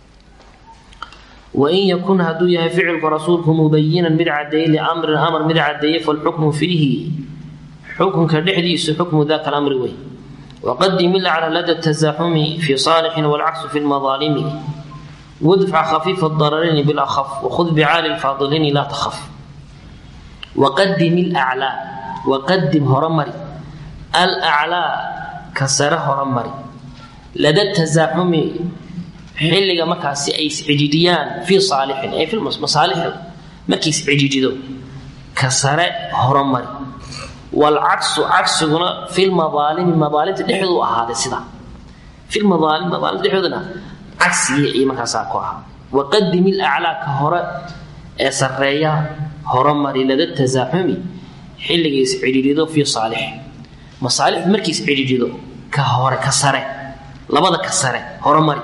wain yakun hadduu yahay ficilku rasuulku mubayinan mid caddeeyey liamrin amar mid caddeeyey falxukmu fiihi xukunka dhexdiisu xukmu daka lamri wey waqadim ilacla lada tasaaxumi fi saalixin walcaksu fi lmadaalimi wadfac khafiifa dararayni bilahaf wakhud bicaali lfaadiliini laa takhaf waqadim ilaclaa waqadim horomari alaclaa ka sare horomari lada tasaaxumi xilliga markaasi ay iscidhidhiyaan fii saalixin ay masaalixda markay iscidhidhido ka sare horomari wlcaksu cagsiguna fi lmadaalimi madaalimta dhexdoodu ahaaday sida fi lmadaalim madaalimta dhexdoodana cagsigii iyo markaasaa ku ahaa waqadim ilaclaa ka hore ee sareeya horomari lada tasaaxumi xilliga iscidhiidhido fii saalix masaalixdu markii iscidhiidhido ka hore ka sare labada ka sare horomari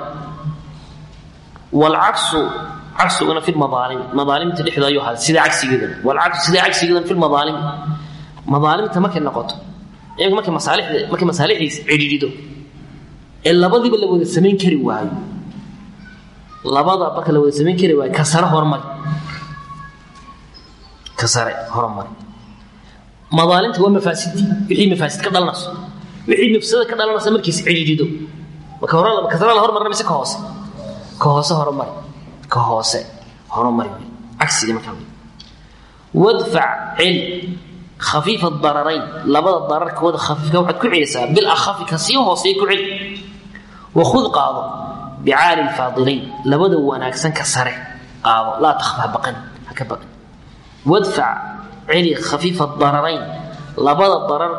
wlcaksu cagsiguna fi lmadaalimi madaalimta dhexdooda ayuu ahaaday sida cagsigeedana wlcaksu sida cagsigeedana fi lmadaalimi madaalimta markay noqoto iyagu markay masaalixda markay masaalixdiis cidhiidhido ee labadiiba la wada samayn kari waayo labada marka la wada samayn kari waayo ka sare horumari ka sare horumari madaalimta waa mafaasidii wixii mafaasid ka dhalanayso wixii mafsada ka dhalanaysa markiis cidhiidhido marka hore ka sare la hormarina mise ka hoose ka hoose horumari ka hoose horumari wey cagsigii markaa wey wadfac cel khafiifa dararayn labada dararkooda khafiifka waxaad ku celisaa bilahafi ka sii hooseeya ku celi wakhud qaado bicaali lfaadilayn labada wanaagsan ka sare qaado laa takhaf ha baqan ha ka baqan wadfac celi khafiifa dararayn labada darar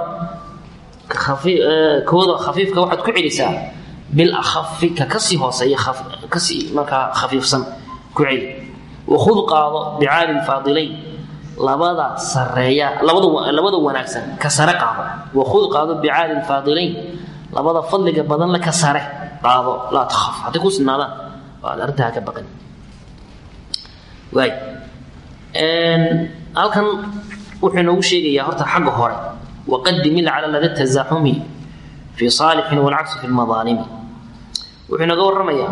kooda khafiifka waxaad ku celisaa bilahafi ka kasii hooseeya kasii markaa khafiifsan ku celi wakhud qaado bicaali lfaadilayn labada sareeya labada labada wanaagsan ka sare qaado wakhud qaado bicaali lfaadilayn labada fadliga badan la ka sare qaado laa takhaf hadday ku sinaadaan waad arrintaa ka baqan waay halkan wuxuu inoogu sheegayaa horta xagga hore waqadim ilcala lada tasaaxumi fi saalixin walcaksu fi lmadaalimi wuxuu inooga warramayaa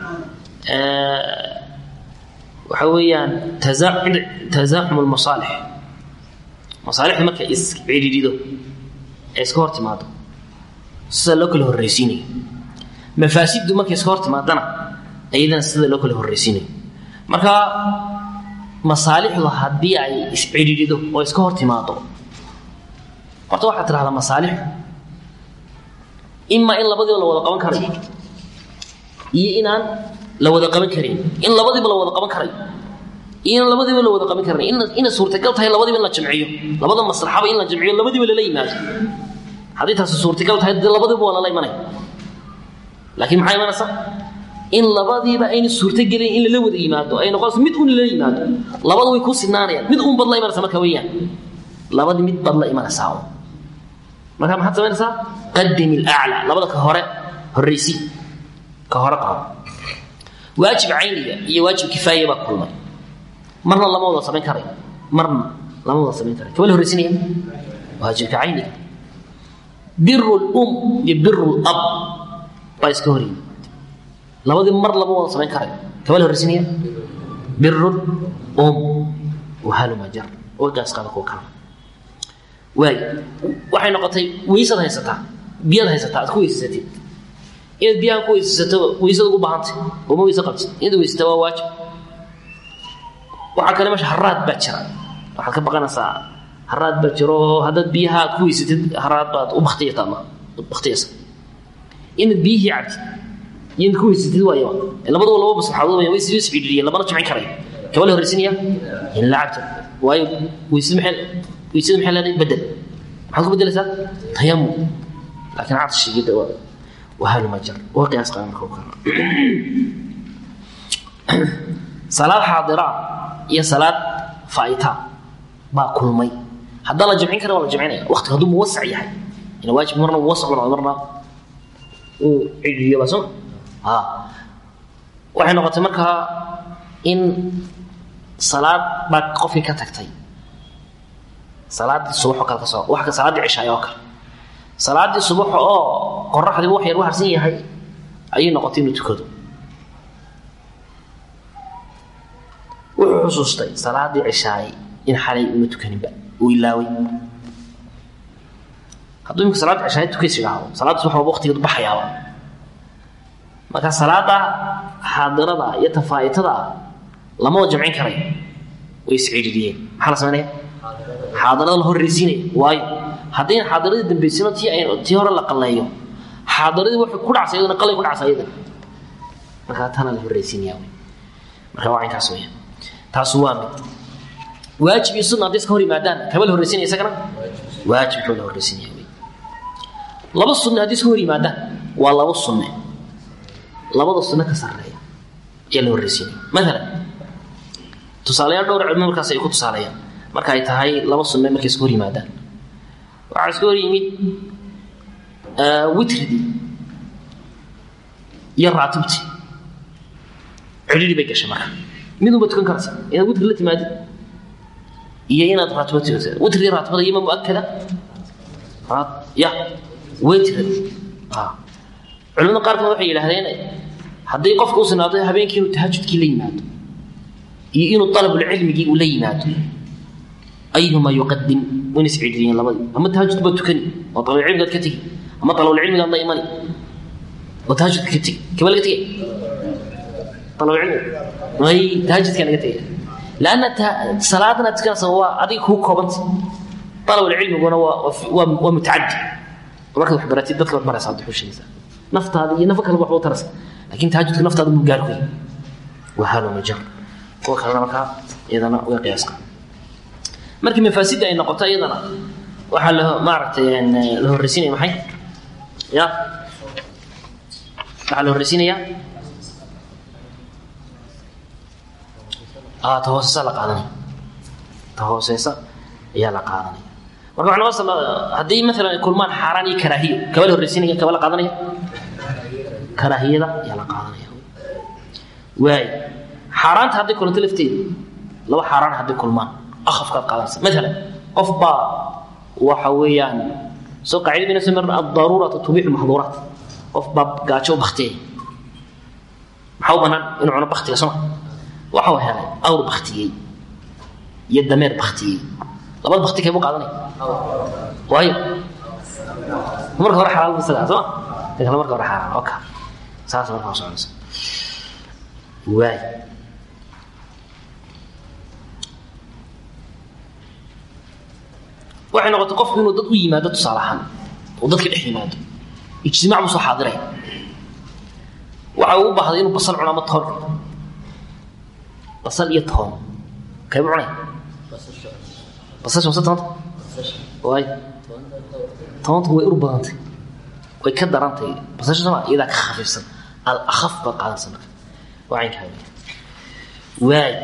waxa weeyaan tasaaxum lmasaalix masaalixda marka iscidhiidhido ee iska hor timaado sida loo kala horreysiinayo mafaasiddu markay iska hor timaadana iyadana sida loo kala horreysiinayo marka masaalixdu haddii ay iscidhiidhido oo iska hor timaado horta waxaad tidhahdaa masaalixdu imaa in labadiiba la wada qaban karayo iyo inaan la wada qaban karin in labadiiba la wada qaban karayo iyona labadiiba la wada qaban karan ina suurtagal tahay labadiiba in la jamciyo labada maslaxaba in la jamciyo labadiiba lala yimaado haddii taasi suurtagal tahay de labadiiba waa lala imanaya laakiin maxaa imanaysa in labadiiba ayna suurtogelayn in lala wada yimaado ay noqonayso mid un lala yimaado labada way ku sinaanayaan mid un bad la imanaysa marka weeyaan labadii mid bad la imanaysaa marka maxaad samaynaysaa qadim ilaclaa labada ka hore horraysi ka hore qaado waajib cayniga iyo waajib kifaaya baa kulmay marna lama wada samayn karayo marna lama wada samayn karayo kaba la horraysinaya waajibka cayniga biru lum iyo biru lab baa iska hor yimid labadii mar lama wada samayn karayo kaba la horraysinaya biru um wahaluma jar wagaas qaada kuwa kala waay waxay noqotay weysad haysataa biyaad haysataa aad ku weysasatid inaad biyahan ku weysasato weysada ugu baahantay oo ma weyse qabtid inaad weysata waa waajib waxaa kale meesha haraad baa jira waxaad ka baqanaysaa haraad baa jiro haddaad biyaha aad ku weysatid haraad baad u baktiyata ma baktiyaysa inaad biyihii cabtid iyo inaad ku weysatid waaya labaduba laba maslaxadood way is iscidhiriyeen labana jimcin karayo kaba la horraysinaya in la cabto waayo weysad maxay weysada maxay leedahay bedel maxaad ku bedelaysaa tayamum laakiin cadshigida waa wahaluma jar waa qiyaas qaada marka kale salaad xaadira iyo salaad faa'ita baa kulmay haddaan la jamcin kara waa la jamcinaya waqtiga hadduu muwasac yahay ina waajib marna muwasac u noqdo marna uu cidhiyo baa soo ha waxay noqotay markaa in salaad baa qofkii ka tagtay salaaddii subaxoo kale ka soo wax ka salaaddii cishaayo oo kale salaaddii subaxa oo qoraxdiiba wax yar u harsan yahay ayay noqotay inuu tukado wuxuu xusuustay salaaddii cishaaye in xalay uma tukaninba uu ilaaway hadduu imika salaadda cishaaye tukays idhaahdo salaadda subax walba waqtigeedu baxayaaba marka salaada xaadirada iyo tafaa'itada lamada jamcin karayo way iscidhiriyeen maxaa la samaynaya xaadirada la horraysiinaya waayo haddayna xaadiradii dambaysino tii ay tii hore la qalleeyo xaadiradii waxay ku dhacsa iyadana qalay ku dhacsa iyadana markaa tana la horraysiinaya wey marka waa inkaas weya taasu waa mid waajib iyo sunna hadday iska hor yimaadaan kaba la horraysinaya isagana waajibkaba la horraysinaya wey laba sunne haddii iska hor yimaadaan waa laba sunne labada sunne ka sarreeya ayaa la horraysiinaya maalan tusaalayaal dhowr cilmo markaas ay ku tusaaleeyaan marka ay tahay laba sunne markay iska hor yimaadaan waxaa iska hor yimid witridii iyo raatibtii cidhiri bay gashay marka midunba tukan karaysa inaad witri la timaadid iyo inaad raatibo tukatid witri raatibada iyo ma muakada ya witrid culimada qaarkood waxay yidhaahdeen hadday qofka u sinaado habeenkii inuu tahajudkii la yimaado iyo inuu alabulcilmigii uu la yimaado ayuhuma yuqadim wayna iscidhiriyeen labadii ama tahajud baad tukani oo alabulcilmigaad ka tegi ama alabulcilmigaad la imani oo tahajudka ka tegi kaba laga tegay alabulcilmiga may tahajudka laga tegay lanna salaadana tukanaysa waa adiga kuu koobanta alabulcilmiguna waa waa mutacadi markaad wax baratid dadka waad baraysa hadda xushaysa naftaada iyo nafo kaleba waxba u taraysa lakin tahajudka naftaada muu gaar ku yahay waa haloma jar kuwa kalena markaa iyadana uga qiyaaska markii mafaasidda ay noqoto iyadana waxaa la maaragtay la horraysiinaya maxay ya waxaa la horraysiinaya ta hooseysa la qaadanaya ta hooseysa ayaa la qaadanaya marka culamada sal haddii maalan ay kulmaan xaaraan iyo karaahiyo kaba la horraysiinaya kaba la qaadanaya karaahiyada ayaa la qaadanaya waay xaaraanta hadday kulanto lafteeda laba xaaraan hadday kulmaan akhafkaad qaadanaysa maalan qof baa waxa weeyaan soo qaacida bayna soo marna addaruuratu tubixu maxduuraat qof baa gaajo u baktiyay maxaa u bannaan inuu cuno baktiga soma waxa uu helay awr baktiyey iyo dameer baktiyey labada bakti kee buu qaadanaya waayo marka hore xalaal bu isagaa soma kan kale marka hore xaaraan oka saas markaa soconaysa waay waxay noqotay qofku inuu dad u yimaado tusaale ahaan oo dadka dhex yimaado ijtimaac buu soo xaadiraya waxa uu u baahday inuu basal cuno ama toon basal iyo toon kaybu cunay basasha mase toonta waay toonta way ur badantay way ka darantay basasha sama iyadaa ka khafiifsan al akhaf baad qaadanaysa marka waa caynkaa waay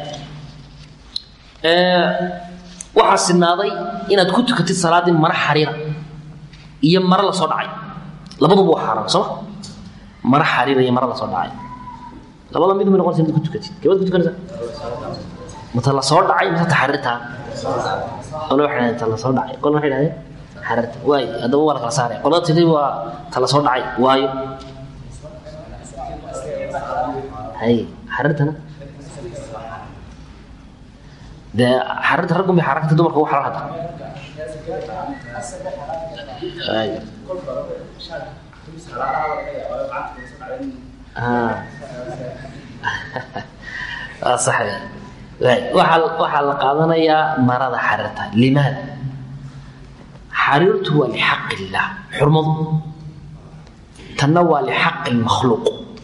waxaa sinaaday inaad ku tukatid salaaddii mara xariira iyo mare la soo dhacay labaduba waa xaaraan sooma mara xariira iyo mare la soo dhacay labada mid may noqonaysa mid ku tukatid kebaad ku tukanaysaa mata la soo dhacay mise taxariirtaa qole waxay dhahdeen ta la soo dhacay qolna waxay dhahdeen xariirta waay haddaba waa la kala saaraya qolada tiri waa ta la soo dhacay waayo hay xariirtana dee xariirta raggun bay xaaraan karta dumarka ugu xalaal hadda sax waxaa waxaa la qaadanayaa marada xariirta limaada xariirtu waa lixaq illaah xurmadu tanna waa lixaqi lmakhluuq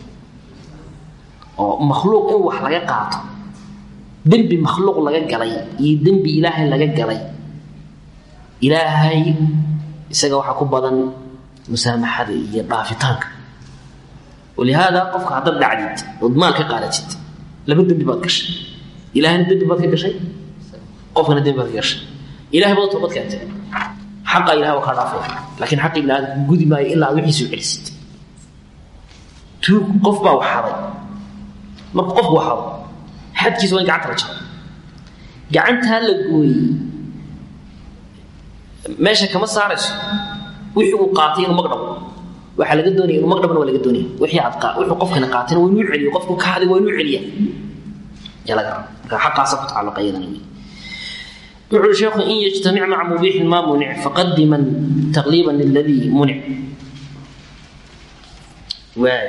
oo makhluuq in wax laga qaato dembi makhluuq laga galay iyo dembi ilaahay laga galay ilaahay isaga waxaa ku badan musaamaxada iyo dhaafitaanka walihaada qofka haddaad dhacdid ood maal ka qaadatid laba dembi baad gashay ilahayna dembi baad ka gashay qofkana dembi baad ka gashay ilahay baad toobad keentay xaqa ilahay waa kaa dhaafaya laakiin xaqi ibni aadamka gudi maayo ilaa aad wixiisu celisid tuug qof baa waxaday marku qofku waxado xadkiisa waa in gacanta la jaro gacantaa la gooyey meesha kama saarayso wixii uu qaatay inuu magdhabo waxaa laga doonaya inuu magdhabana waa laga doonaya wixii aad wuxuu qofkani qaatayna waa inuu celiyo qofku ka haday waa inuu celiya yaa laga raba marka xaqaasa ku tacalluqa iyadana wey wuxuu ui sheekhu in yajtamic maca mubiixin maa munic faqadiman taqliiban liladii munic waay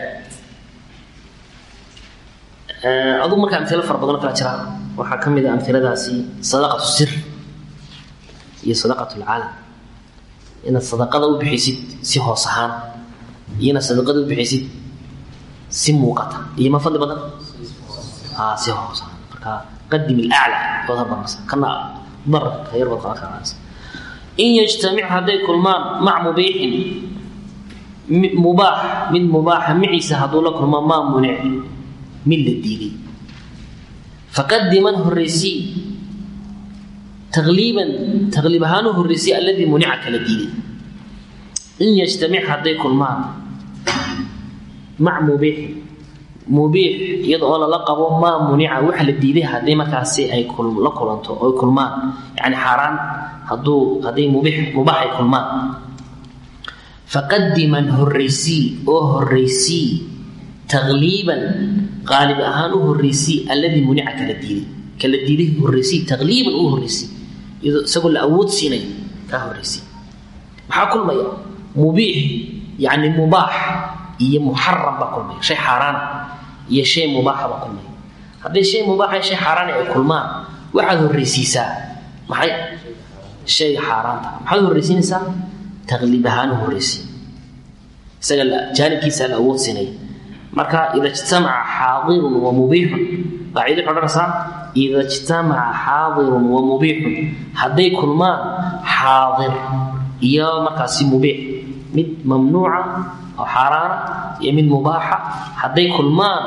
adugu marka amilo fara badanoo kala jira waxaa ka mid a amiladaasi sadaqatu sir iyo sadaqat lcaalam inaad sadaqada u bixisid si hoos ahaan iyo inaad sadaqada u bixisid si muuqata iyo ma fadli badan si hoos ahaan marka qadim ilaclaa ood habarmasa kana dararka yar baad qaban karaysa in yajtamic hadday kulmaan mac mubiixin mubaax mid mubaaxa miciisa hadduu la kulmo maa munic mid la diiday faqadiman horeysii taqliiban taqliib ahaan u horeysay alladii munica kala diiday in yajtamic hadday kulmaan mac mubiixin mubiix iyada oo lala qabo maa munica waxa la diiday haddii markaasi ay la kulanto oy kulmaan yani xaaraan hadduu hadday mubiix mubaax ay kulmaan faqadiman horeysii oo horeysii taqliiban qaalib ahaan u horeysii alladii munica kala diiday kala diiday horeysii taqliiban u horeysii iyadoo isagoo la awood siinayo kaa horeysay maxaa kulmaya mubiix yani mubaax iyo muxaram baa kulmaya shay xaaraana iyo shay mubaaxa baa kulmaya hadday shay mubaaxa shay xaaraana ay kulmaan waxaad horreysiisaa maxay shayga xaaraanta maxaad horreysiinaysaa taqliib ahaan u horreysiy isaga jaanibkiisa la awood siinaya marka ida ijtamaca xaadirun wa mubiixun qaacido waxay odhanaysaa ida ijtamaca xaadirun wa mubiixun hadday kulmaan xaadir iyo markaasi mubiix mid mamnuuca oo xaaraana iyo mid mubaaxa hadday kulmaan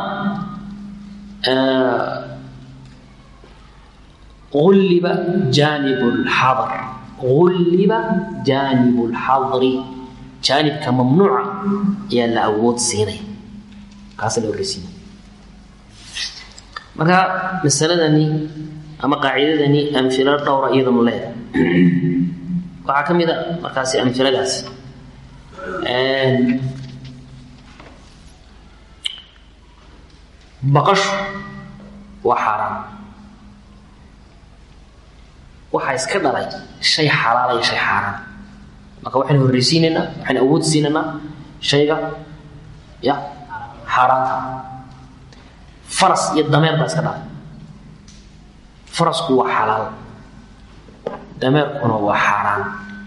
ulliba jaanib lxadr ulliba jaanib lxadri jaanibka mamnuuca ayaa la awood siinaya kaasa la horreysiinaya marka masaladani ama qaacidadani amfilo dhowra iyadanu leeda waxaa ka mid a markaasi amfiladaasi baqashu waa xaaraan waxaa iska dhalay shay xalaala iyo shay xaaraan marka waxaynu horreysiinaynaa waxaynu awood siinaynaa shayga ya xaaraanta faras iyo dameer baa iska dhalay farasku waa xalaal dameerkuna waa xaaraan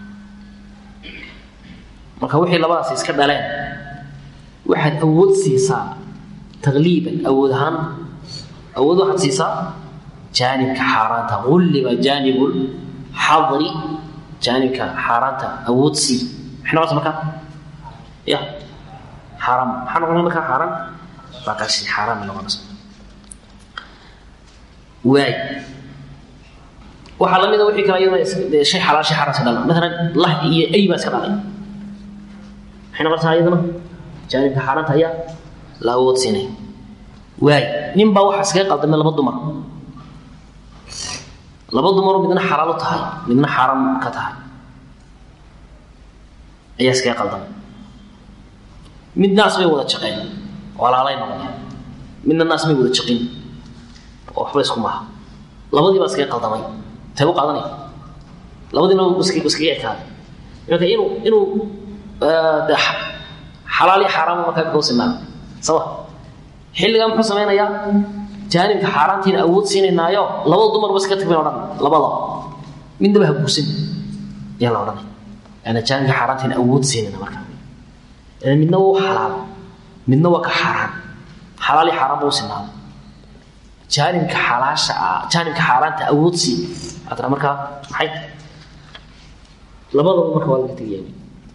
marka wixii labadaas iska dhaleen waxaad awood siisaa taqliiban awood ahaan awood waxaad siisaa jaanibka xaaraanta ulliba jaanibul xadri jaanibka xaaraanta awoodsii maxay noqonaysa markaa ya xaaraam maxaa noqonaya markaa xaaraan baqashi xaaraan bay noqonaysa waay waxaa la mida wixii kale iyadana shay xalaal shay xaaraan iska dhalan maalan lah iyo ay baa iska dhalay maxay noqonaysaa iyadana jaanibka xaaraanta ayaa la awoodsiinay waay nin baa waxaa iskaga qaldamay laba dumar laba dumaroo midna xalaal u tahay midna xaaraam ka tahay ayaa iskaga qaldamay mid naas bay wada jaqeen walaalay noqdeen midna naas may wada jaqin oo waxba isku maaha labadii baa iskaga qaldamay tee u qaadanaya labadiina iskaga ekaaday marka inuu inuu de xalaal iyo xaaraam markaa kau sinaa sawa xilligaa muxuu samaynayaa jaanibka xaaraantiina awood siinaynaayo labada dumarba iska tagbayn odhan labada midnaba ha guursan ayaa la odhanaya ana jaanibka xaaraantiina awood siinayna markaa midna waa u xalaal midna waa ka xaaraan xalaal iyo xaaraan ba u sinaaday jaanibka xalaasha jaanibka xaaraanta awood siin atana markaa maxay labadaba marka waa laga tegaya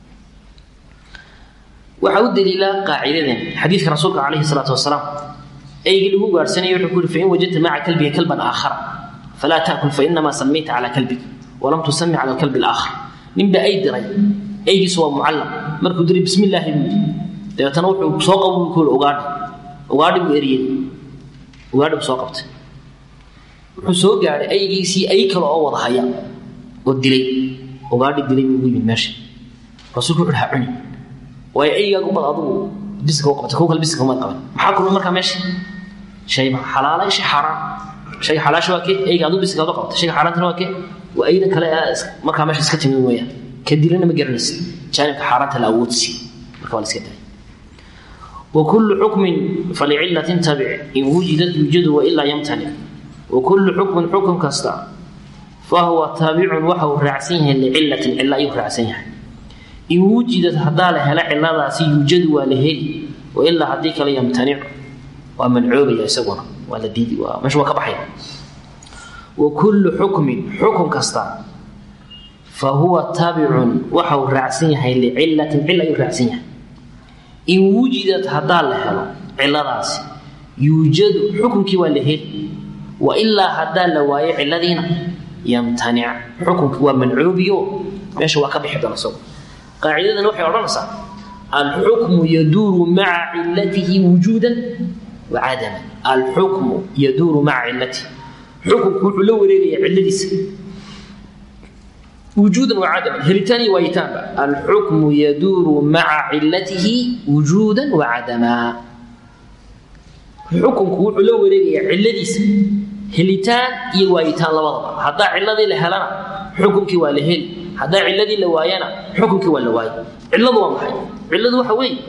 waxaa u daliila qaacidadan xadiidka rasuulka calayhi salaatu wasalaam eygii lagu gaadhsanaya wuxuu ku yuri fain wajadta maca kalbiga kalban aakhara falaa taakul fainamaa samayta calaa kalbig walam tusami cala alkalbi alaakhar ninba ay diray eygiisu waa mucallam markuu diray bismi illaahi buu yidhi dabeetana wuxuu soo qabo buu ku yidhi ugaadhi ugaadhi buu eriyey ugaadhi buu soo qabtay wuxuu soo gaadhay aygiisii ay kale oo wada haya oo dilay ugaadhi dilay buu ugu yimid meesha rasuulku wuxuu ha cuni waayo eygaagu bad adigu biska u qabtay kuwa kale biska uma qaban maxaa kulmay markaa meesha shay xalaalay shay xaaraan shayga xalaasha waa kee eyga adigu biska u qabtay shayga xaaraantana waa kee waa aydan kale markaa meesha iska timid weeyaan ka dilana ma garanaysa jaanibka xaaraanta la awoodsi marka waa la iska daaya وكل حكم فلعلة تبع إن وجدت يوجد وإلا يمتنع وكل حكم حكم كستا فهو تابع وحو رعسيه لعلة إلا يرعسيه إن وجدت هذا هلا علة يوجد ولهل وإلا هديك لا يمتنع ومنعوب يسونا ولا ديدي ومش وكبحي وكل حكم حكم كستا فهو تابع وحو رعسيه لعلة إلا يرعسيه in wujidad haddaa la helo ciladaasi yuujadu xukunkii waa la heli wa ilaa haddaa la waayo ciladiina yamtanic xukunkii waa mancoobiyo meesha waa ka bixi doona isagu qaacidadan waxay odhanaysaa alxukmu yaduuru maca cilatihi wujuudan wa cadaman alxukmu yaduuru maca cilatihi xukunku wuxuu la wareegaya ciladiisa وجودا وعدما هلتاني ويتانبا الحكم يدور مع علته وجودا وعدما حكم كو لو وريغيا علديس هلتان اي ويتان لبدبا حدا علدي لهلنا حكمكي waa la heli hadaa ciladii la waayana xukunkii waa la waayay ciladu waa maxay ciladu waxa weeye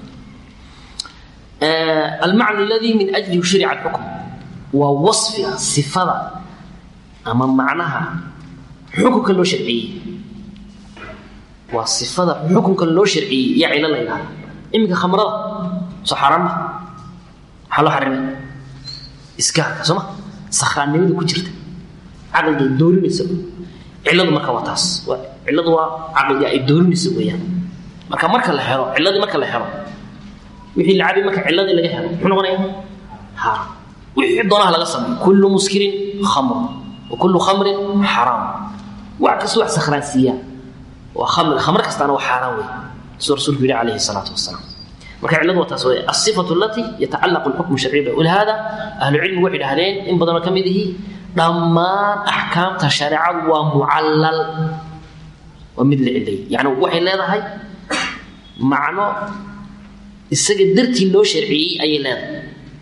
المعنى الذي من أجله شرع الحكم ووصف صفة أما معناها xukunka loo sharciyey waa sifada xukunka loo sharciyey iyo cilo la yidhahda iminka khamrada soo xaaraan ma maxaa loo xarimay iskaarka soo ma sakhraannimada ku jirta caqliga ay doorinaysa ciladu marka waa taas ciladu waa caqliga ay doorinaysa weeyaan marka marka la helo ciladii marka la helo wixii la cabi marka ciladii laga helo muxuu noqonaya xaaraam wixii doonaha laga sameeyo kullu muskirin khamr وكل خمر حرام وعكس واحد سخران سيا وخمر خمر كستانا وحرام سور رسول الله عليه الصلاة والسلام marka ciladu waa taas wey asifatu allati yatacallaqu lxukmu sharciy walihada ahlucilmigu waxay dhahdeen in badanoo ka mid ihi dhammaan axkaamta shareecadu waa mucallal waa mid la cilay yani waxay leedahay macno isaga dartii loo sharciyey ayay leedahay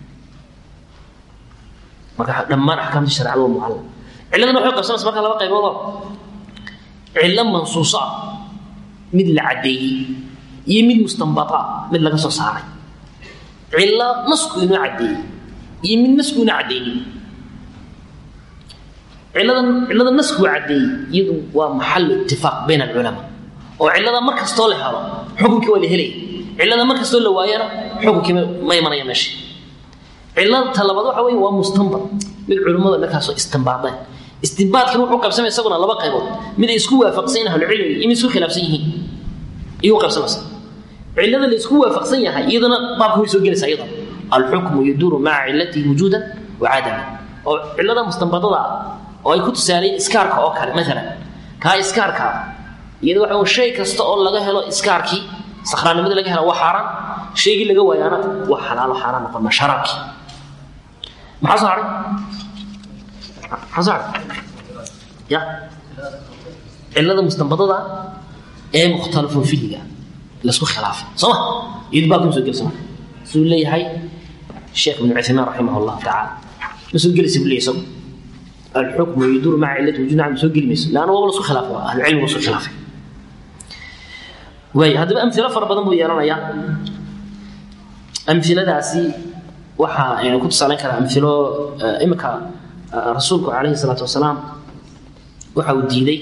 marka dhammaan axkaamta shareecadu waa mucallal ciladana waxay qabsanaysa marka laba qayboodoo cillo mansuuso ah mid la caddeeyey iyo mid mustanbata mid laga soo saaray cillo nasku inoo caddeeyey iyo mid nasku inoo caddeeyey cilladan cillada nasku caddeeyey iyadu waa maxalu itifaaq bayn alculamaa oo cillada mar kastoo la helo xukunkii waa la helaya cillada mar kastoo la waayana xukunkii ma imanaya meesha cillada talabaad waxa weeye waa mustanbat mid culimmadu markaasoo istimbaadeen istimbaadkina wuxuu qabsamaya isaguna laba qaybood mid ay isku waafaqsan yihin ahlucilmiga iyo mid isku khilaafsan yihiin iyuu qabsamaysa cilada la isku waafaqsan yahay iyadana baabka way soo gelaysaa iyadana alxukmu yaduuru maca cilatihi wujuudan wa cadaman oo cilada mustanbadada oo ay ku tusaaleen iskaarka oo kale maalan kaa iskaarka iyada waxa shay kasta oo laga helo iskaarkii sakhraannimadii laga helo waa xaaraan shaygii laga waayaana waa xalaalo xaaraan noqon ma sharaabkii maxaa soo haray maxaa soo haray ya cilada mustanbadada ee mukhtalafun fihiga laisku khilaafay soo ma iyadu baa kuma soo gelsa marka siduu leeyahay sheekh ibn cuthaymaan raximah allahu tacaala ma soo gelaysa buu leeyahay isagu الحكم يدور مع علة وجود عم سوق المس لأنه هو سوق خلافه أهل العلم وسوق خلافه واي هذا أمثلة فرق بدن بو يرانا يا أمثلة داسي وحا يعني كنت سألين كذا أمثلة إمك رسولك عليه الصلاة والسلام وحا وديدي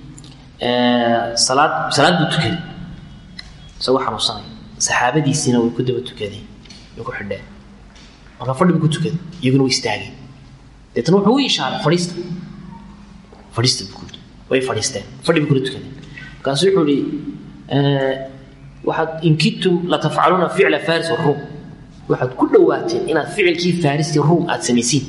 صلاة صلاة بتكلم سوى حنوصاني صحابة دي سنة ويكدب التكادي يكون حدا marka fadhi ku tukada iyaguna way istaageen deetana wuxuu u ishaaray fadhiista fadhiista buu kuyidhi way fadhiisteen fadhi bay kula tukadeen markaasu wuxuu ihi waxaad in kidtum latafcaluuna ficla faris waruum waxaad ku dhowaateen inaad ficilkii fariskii ruum aad samaysiin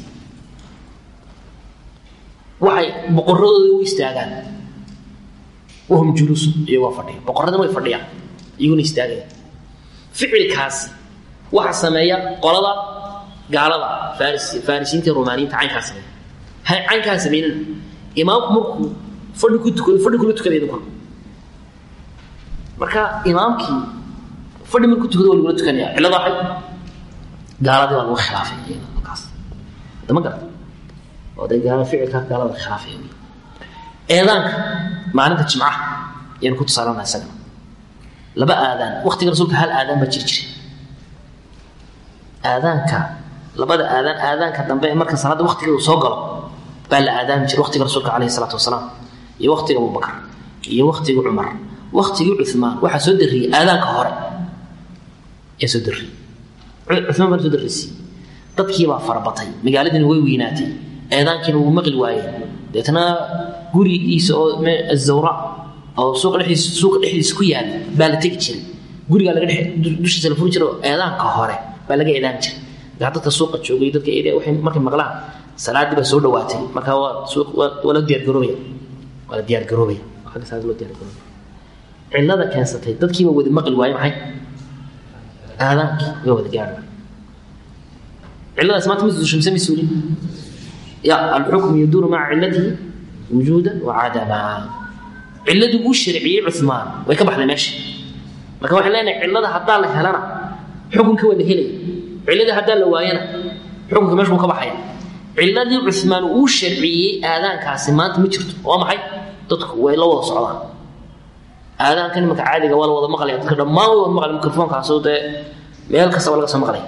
waxay boqoradooda u istaagaan wahum juluusu iyagoo fadhiya boqoradana way fadhiyaan iyaguna istaagayaan ficilkaasi waxa sameeya qolada gaalada faris farisiinta romaaniyiinta caynkaa sameeya hay caynkaa sameynana imaamku markuu fadhi ku tukado fadhi kula tukada idinkuna marka imaamkii fadhi markuu tukado waa lagula tukanaya cillada waxay gaaladii waa lagu khilaafay iyada halkaas dama garata oo dee gaala ficilka gaalada khilaafay eedaanka maalinta jimcaha ayaynu ku tusaalana isagana laba aadaan waktiga rasuulka hal aadaan baa jiri jiray aadaanka labada aadaan aadaanka dambe ee marka salaada waktigeedu soo galo baa la aadaami jiray waktiga rasuulka caleyhi salaatu wasalaam iyo waktiga abubakar iyo waktiga cumar waktigii cumaan waxaa soo darriyey aadaanka hore ee soo darriyey cumaan baa soo darrisiiyey dadkiibaa farabatay magaaladiina way weynaatay eedaankiina wuu maqli waayey deetna gurigiisa oo azawra oo suuqa dhexdiisa suuqa dhexdiisa ku yaala baa la tegi jiray gurigaa laga dhex dushiisa la furi jiray oo eedaanka hore baa laga eedaan jiray markaa dadka suuqa joogay dadka area waxay markay maqlaan salaadii baa soo dhawaatay markaa waa suuq waa la diyaargaroobaya waa la diyaargaroobaya xagga salaada loo diyaargaroobaya cillada keensatay dadkiiba wada maqli waaye maxay aadaankii way wada gaadhi cilladaas maanta ma suushamse ma suulin ya alxukmu yaduuru maca cillatihi wujuudan wa cadamaa cilladii uu sharciyey cumaan way ka baxday meesha marka waxaan leenahay cillada haddaa la helana xukunka waa la helaya cilladii haddaa la waayana xukunka meesha wuu ka baxaya cilladii cumaan uu sharciyey aadaankaasi maanta ma jirto waa maxay dadku way la wada socdaan aadaankan imanka caadiga waa la wada maqlaya dadka dhammaan way wada maqlaya mikrofoonkaasoo dee meel kasta waa laga soo maqlaya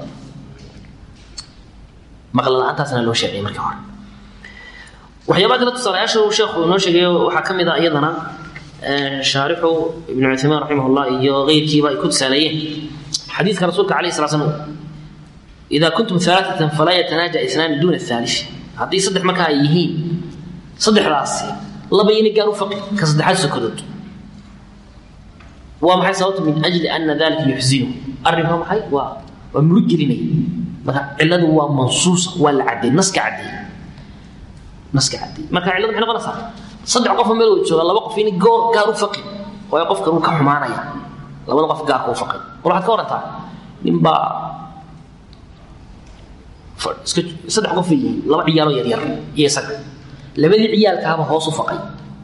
maqla la-aantaasna loo sharciyey markii hore waxyaabaha kale tusaalayaasha uu sheekhu inoo sheegayo waxaa ka mid ah iyadana shaarixu ibnu cuthaymaan raximah llah iyo keyrkiiba ay ku tusaaleeyeen xadiidka rasuulka alayh sala slam idaa kuntum alaaatan falaa yatanaaja isnaani duuna aali haddii saddex markaa ay yihiin saddexdaasi laba yini gaar u faqi ka saddexaad sokadood waa maxay sababta min ajli ana dalika yuxzinu arrinka maxay waa waa murug gelinaya marka cilladu waa mansuusa waa la caddeey naska caddeey naska caddeey marka cilladu maxay noqonaysaa saddex qofoo meel wada jooga laba qof ini goor gaar u faqi waayo qofkan uu ka xumaanaya labada qof gaarka u faqi war waxaad ka warantaa ninbaa iska saddex qof ay yihiin laba ciyaaloo yaryar iyo isaga labadii ciyaalkaaba hoos u faqay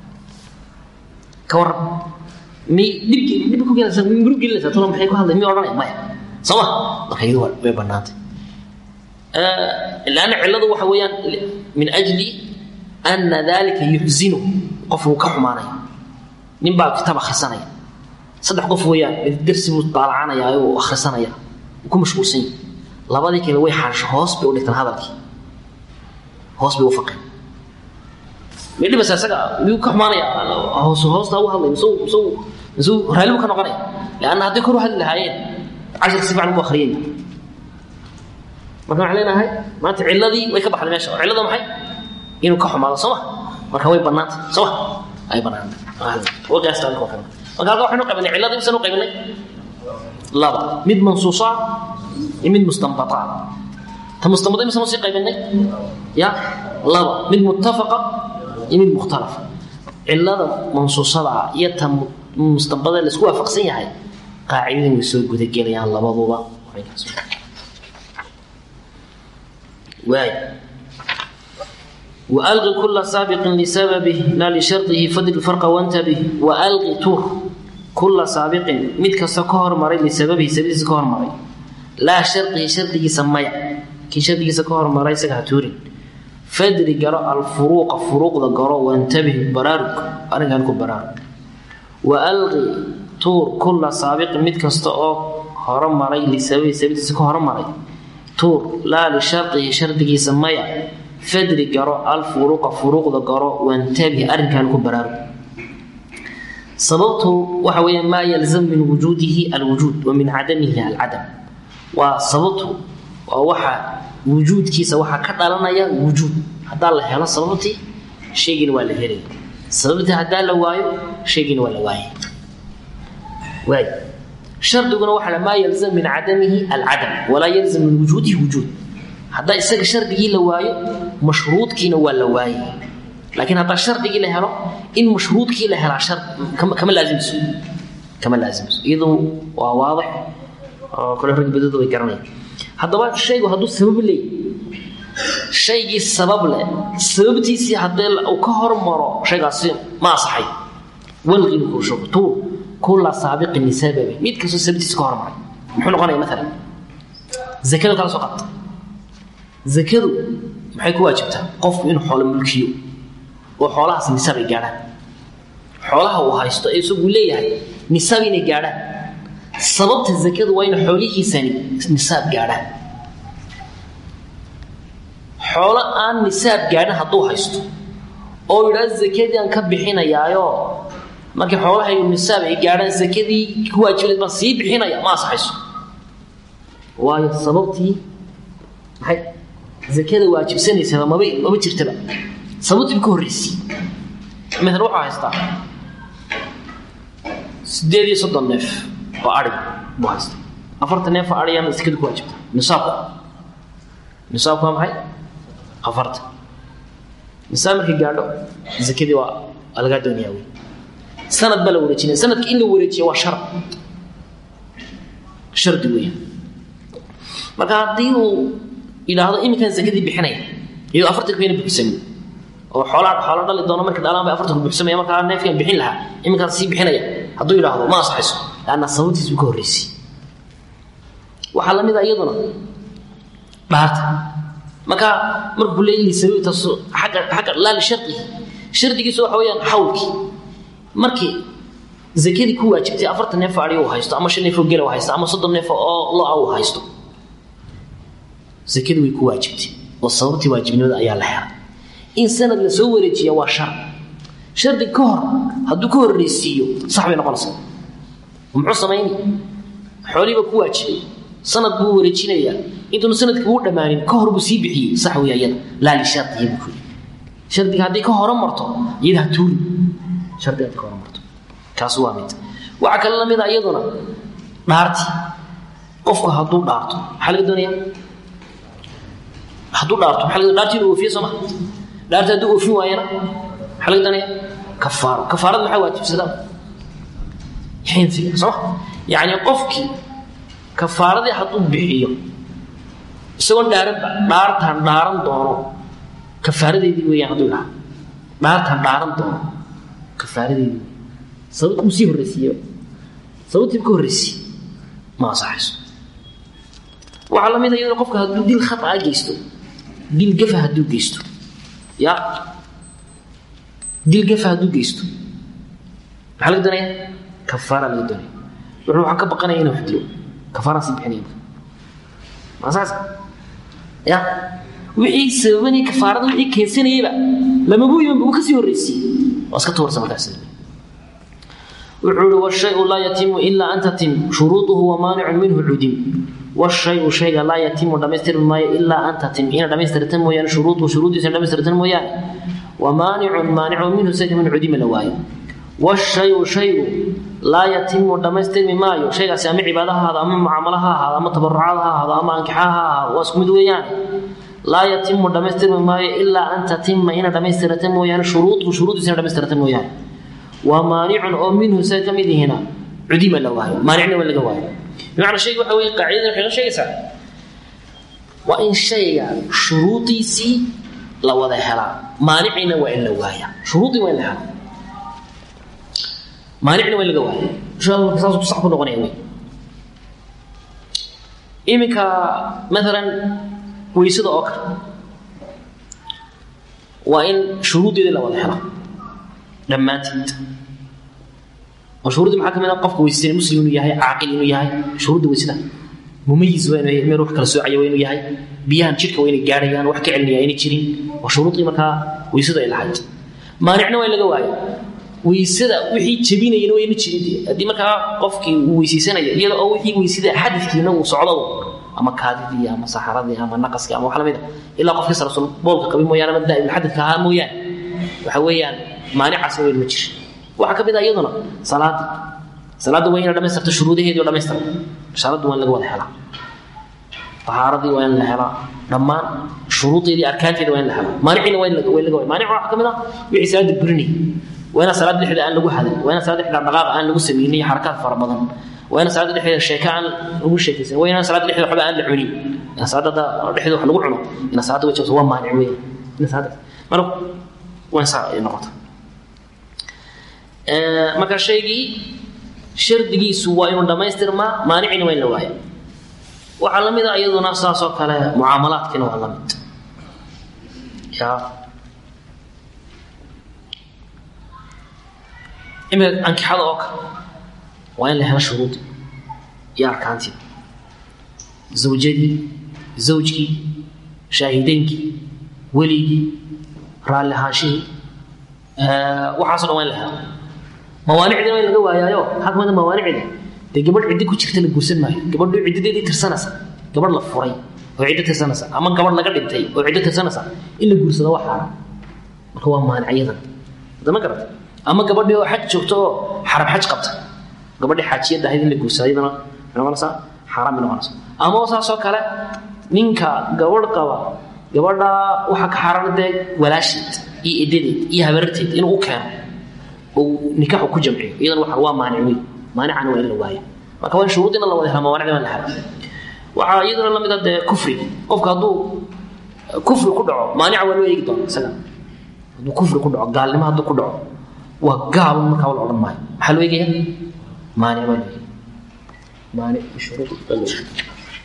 ka waran mi dhibki dhibki ku gelinaysa mi murug gelinaysa tuna maxay ku hadlay mi odhanaya maya soo ma marka iyadu way bannaantay laanna cilladu waxa weeyaan min ajli ana dalika yuxzinu qof uu ka xumaanaya nin baa kitaab akhrisanaya saddex qof weeyaan mid dersi buu daalacanaya uu akhrisanaya uu ku mashquulsan yahay labadii kale way xaansho hoos bay u dhigtaan hadalkii hoos bay u faqeen midhibasa isaga miyuu ka xumaanaya hoos hoostaa u hadlay misuu misuu misuu raalli buu ka noqonaya leanna hadday kor u hadli lahaayeen cashar si fiican umu akhriyay marka waxaan leenahay maanta cilladii way ka baxday meesha oo cillada maxay inuu ka xumaado soo ma marka way bannaantay soo ma ay bannaantay wagaasta marka halka waxaynu qaybinay cilladii misanu qaybinay laba mid mansuusa iyo mid mustanbata ta mustanbata misanu sii qaybinay ya laba mid muttafaqa iyo mid mukhtalafa cillada mansuusada ah iyo ta mustanbada la isku waafaqsan yahay qaacidadan way soo gudagelayaan labaduba waay وألغ كل سابق لسببه لا لشرطه فضل الفرق وانتبه وألغ تور كل سابق مد كسا كهر مري لسببه سبيل كهر مري لا شرطه شرطه سميع كي شرطه كهر مري سكها تورين فدر قراء الفروق فروق ذا قراء وانتبه برارك أنا قال لكم برارك وألغ تور كل سابق مد كسا هر مري لسببه سبيل كهر مري تور لا لشرطه شرطه سميع fadri garo alfuruuqa furuuqda garo wantabih arrinkan ku baraaru sababtu waxa weeye maa yalzam min wujuudihi alwujuud wa min cadamihi alcadam waa sababtu waa waxa wujuudkiisa waxaa ka dhalanaya wujuud haddaa la helo sababtii shaygiina waa la helaya sababtii haddaa la waayo shaygiina waa la waayay waay shardiguna waxa maa yalzam min cadamihi alcadam walaa yalzam min wujuudihi wujuud haddaa isaga shardigii la waayo mashruudkiina waa la waayay laakiin haddaa shardigii la helo in mashruudkii la helaa shar kama laasimso kama laasimso iyadoo waa waadix oo kale rag badadu way garanayaan haddaba shaygu hadduu sabab leey shaygii sabab leh sababtiisii haddee uu ka hormaro shaygaasi ma asaxay walqinu kurshugo tuu kulla saabiqin lisababi mid kastoo sababtiisa ka hormaray muxuu noqonaya maalan zakada kala soo qabta zakadu maxay ku waajibtaa qofku inuu xoolo mulkiyo oo xoolahaas nisaab ay gaadhaan xoolaha uu haysto ee isagu leeyahay nisaab inay gaadhaan sababta zakadu waa in xoolihiisani nisaab gaadhaan xoolo aan nisaab gaadhin hadduu haysto oo yidhaa zakadii aan ka bixinayaayo markii xoolahaygu nisaab ay gaadhaan zakadii ku waajibayd baan sii bixinaya ma asaxayso waayo sababtii maxay zakada waajibsanaysaba maba maba jirtaba sababtiiba ka horreysay maalan wuxuu haystaa sideed iyo soddon neef oo adhig buu haystaa afartan neef oo adhigana zakada ku waajibta nisaabku nisaabku waa maxay afartan nisaab markay gaadho zakadii waa lagaa doonayaa wey sanad baa la wareejinaya sanadka in la wareejiya waa shar shardi weeyaan marka haddii uu yidhaahdo iminkaan zakadii bixinaya iyadoo afartanka bayna buuxsamin oo xoolaa xoolo dhali doono marka dhalaan bay afartanku buuxsamaya markaa neefkaan bixin lahaa iminkaan sii bixinaya hadduu yidhaahdo ma asaxayso laanna sababtiis buu ka horreysay waxaa lamid a iyaduna dhaarta marka markuu leeyahay sababtaas xagga xagga laa lishardihi shardigiisu waxa weeyaan xawlkii markii zakadii ku waajibtay afartan neef oo adhi uu haysto ama shan neef oo gela uu haysto ama soddon neef oo lo-a uu haysto zakadii way ku waajibtay oo sababtii waajibnimada ayaa la helay in sanad la soo wareejiya waa shar shardi ka hor hadduu ka horreysiiyo sax bay noqonaysaa muxuu samayni xoolihiiba ku waajibay sanad buu wareejinayaa intuunu sanadkii uu dhammaanin ka hor buu sii bixiyey sax weeya iyada laa lishardihi buu kuyidhi shardiga haddii ka hore marto iyada ha tuuri shardiga haddii ka hore marto kaas waa mid waxaa kale la mid a iyaduna dhaarti qofku hadduu dhaarto maxaa laga doonayaa hadduu dhaarto maxaa laga dhaartii inuu oofiye soo ma dhaarti hadduu oofin waayana maxaa laga doonaya kafaaro kafaarada maxaa waajibsadaa xinsiga soo ma yacni qofkii kafaaradii hadduu bixiyo isagoon dhaaranba dhaartaan dhaaran doono kafaaradeedii weeyaan hadduu idhaha dhaartaan dhaaran doono kafaaradeedii sababta uu sii horreysiiye sababtiiba ka horreysiye ma asaxayso waxaa la mid a iyadoo qofka hadduu dil khataa geysto dil gafa hadduu geysto ya dil gafa hadduu geysto maxaa laga doonaya kafaara laga doonaya wuxuu waxaan ka baqanaya inuu wax dilo kafaaraan sii bixinaya ma saas ya wixii sababanaya kafaarada wixii keensanayayba lamabuu imanba uu kasii horreysiiyey waa iska tuursa markaas wuxuu ihi washayu laa yatimu ilaa an tatim shuruuduhu wamaanicun minhu cudim washayu shayga laa yatimu dhamaystirmi maayo ilaa an tatim ina dhamaystirta mooyaane shuruudu shuruudiisa dhamaystirta mooyaane wa maanicun maanicu minhu sayka min cudima la waayo washayu shaygu laa yatimu dhamaystirmi maayo shaygaasi ama cibaada ha ahaado ama mucaamalo ha ahaado ama tabarucaad ha ahaado ama ankixa ha ahaado waa isku mid weeyaan laa yatimu dhamaystirmi maayo ilaa an tatima ina dhamaystirata mooyaane shuruudu shuruudiisa ina dhamaystirata mooyaane waa maanicun oo minhu say ka mid yihiina cudima la waayo maanicna waa laga waayo bimacnaa shayga waxa weye qaacidada waxay la sheegaysaa waa in shayga shuruudiisii la wada helaa maanicina waa in la waaya shuruudii waa in la helaa maanicna waa in laga waaya saas sax ku noqonaya wey iminka maalan weysada oo kale waa in shuruuddeedii la wada helaa dhammaanteed oo shuruudii maxaa ka mid ah qofka weysaysan muslim inuu yahay caaqil inuu yahay shuruudda weysada mumayis waa inuu yahay meel wax kala soocaya waa inuu yahay biyahan jidhka waa inay gaadhayaan wax ka celinaya ayna jirin waa shuruudii markaa weysadu ay lahayd maanicna waa in laga waayo weysada wixii jebinayana wayna jirin haddii markaa qofkii uu weysaysanaya iyada oo wixii weysada xadidkiina uu socdo ama kaadidii ama saxaradii ama naqaskii ama wax lamid a ilaa qofkii salasul boolka qabin mooyaane ama daa'imulxadidka ahaa mooyaane waxa weeyaan maanicaasna weyn ma jira waxaa ka mid ah iyaduna salaadii salaadda waa ina dhamaystirta shuruudaheedii oo dhamaystiran shaaraddu waa in laga wada helaa tahaaradii waa in la helaa dhammaan shuruudeedii arkaanteeda waa in la helaa maanicina waa in laga waa maanic waxaa ka mid ah wixii salaadda burinay waa ina salaadda dhexdeeda aan lagu hadin waa ina salaadda dhexdeeda dhaqaaqa aan lagu samaynin iyo xarakaad fara badan waa ina salaadda dhexdeeda sheeka aan lagu sheekaysan waa ina salaadda dhexdeeda waxba aan la cunin ina salaadda dhexdeeda wax lagu cuno ina salaadda way jabto waa maanic weyn ina salaadda marka waa in saa ay noqota marka shaygii shardigiisu waa inuu dhammaystirmaa maanicina waa in la waaya waxaa la mid a iyaduna saasoo kale mucaamalaadkiina waa la mid ya imika ankixada oo kale waa in la helo shuruudi iyo arkaantii zawjadii zawjkii shaahideynkii weligii raalli ahaanshihii waxaaso dhan waa in la helo mawaanicdina waa in laga waayaayo maxaa kamid a mawaanicda dee gabadh ciddi ku jirta la guursan maayo gabadhu ciddadeedii tirsanaysa gabadh la furay oo ciddo tirsanaysa ama gabadh laga dhintay oo ciddo tirsanaysa in la guursado waa xaaraan marka waa maanicyadan hadama garata ama gabadhii oo xaj joogto oo xarab xaj qabta gabadhii xaajiyadda ahayd in la guursado iyadana maxay noqonaysaa xaaraan bay noqonaysaa ama saasoo kale ninka gabadh qaba gabadha waxaa ka xaaraan dee walaasheed iyo edadeed iyo habararteed inuu u keeno uu nikaaxu ku jamciyo iyadana waxa waa maanic weyn maanicana waa in la waaya marka waa in shuruudina la wada hela mawaanicda waa la hela waxaa iyaduna la mid a dee kufri qofka hadduu kufri ku dhaco maanica waa loo eegi doona isaga hadduu kufri ku dhaco gaalnimo hadduu ku dhaco waa gaal markaa la odhan maayo maxaa loo eegaya maanic baa loo eegaya maanic shuruud baa loo eegaya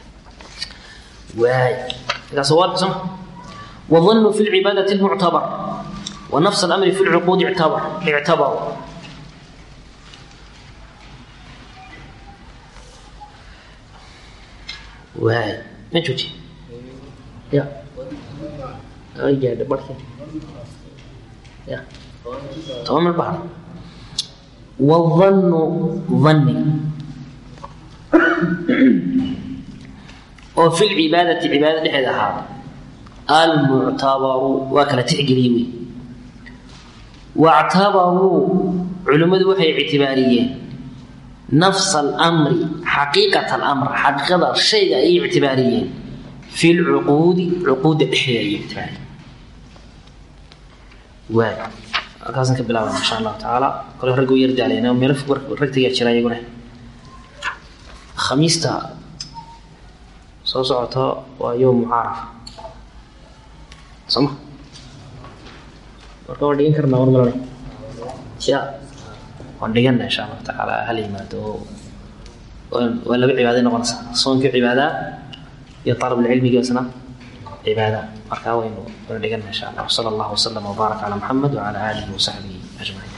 waay markaas waa soma والظن في العبادة المعتبر ونفس الأمر في العقود اعتبر اعتبر واي من شوتي يا أي جاد بركة يا تمام البحر والظن ظني وفي العبادة عبادة لحد هذا almuctabaru waa kala tixgeliyey wey wactabaruu culimmadu waxay ictibaariyeen nafsa alamri xaqiiqat alamr xaqiiqada shayga ayay ictibaariyeen fi lcuquudi cuquudda dhexdeeda ayay ictibaariyeen waay halkaasan ka bilaabana insha allahu tacaala kole raggu yar daalayna meelo fog ragtayaa jira iyaguna khamiista soo socoto waa yowm mucaarafa soma marka waan dhigan karnaa war malane ya waan dhigana insha allahu tacaala hala yimaado oo waa laba cibaaday noqonaysaa soonkii cibaadaa iyo talabulcilmigii isna cibaada markaa waynu waynu dhigana insha allah wasala allahu wasalam wabaarak calaa maxamed wacala aalihi wasaxbihi ajmaciin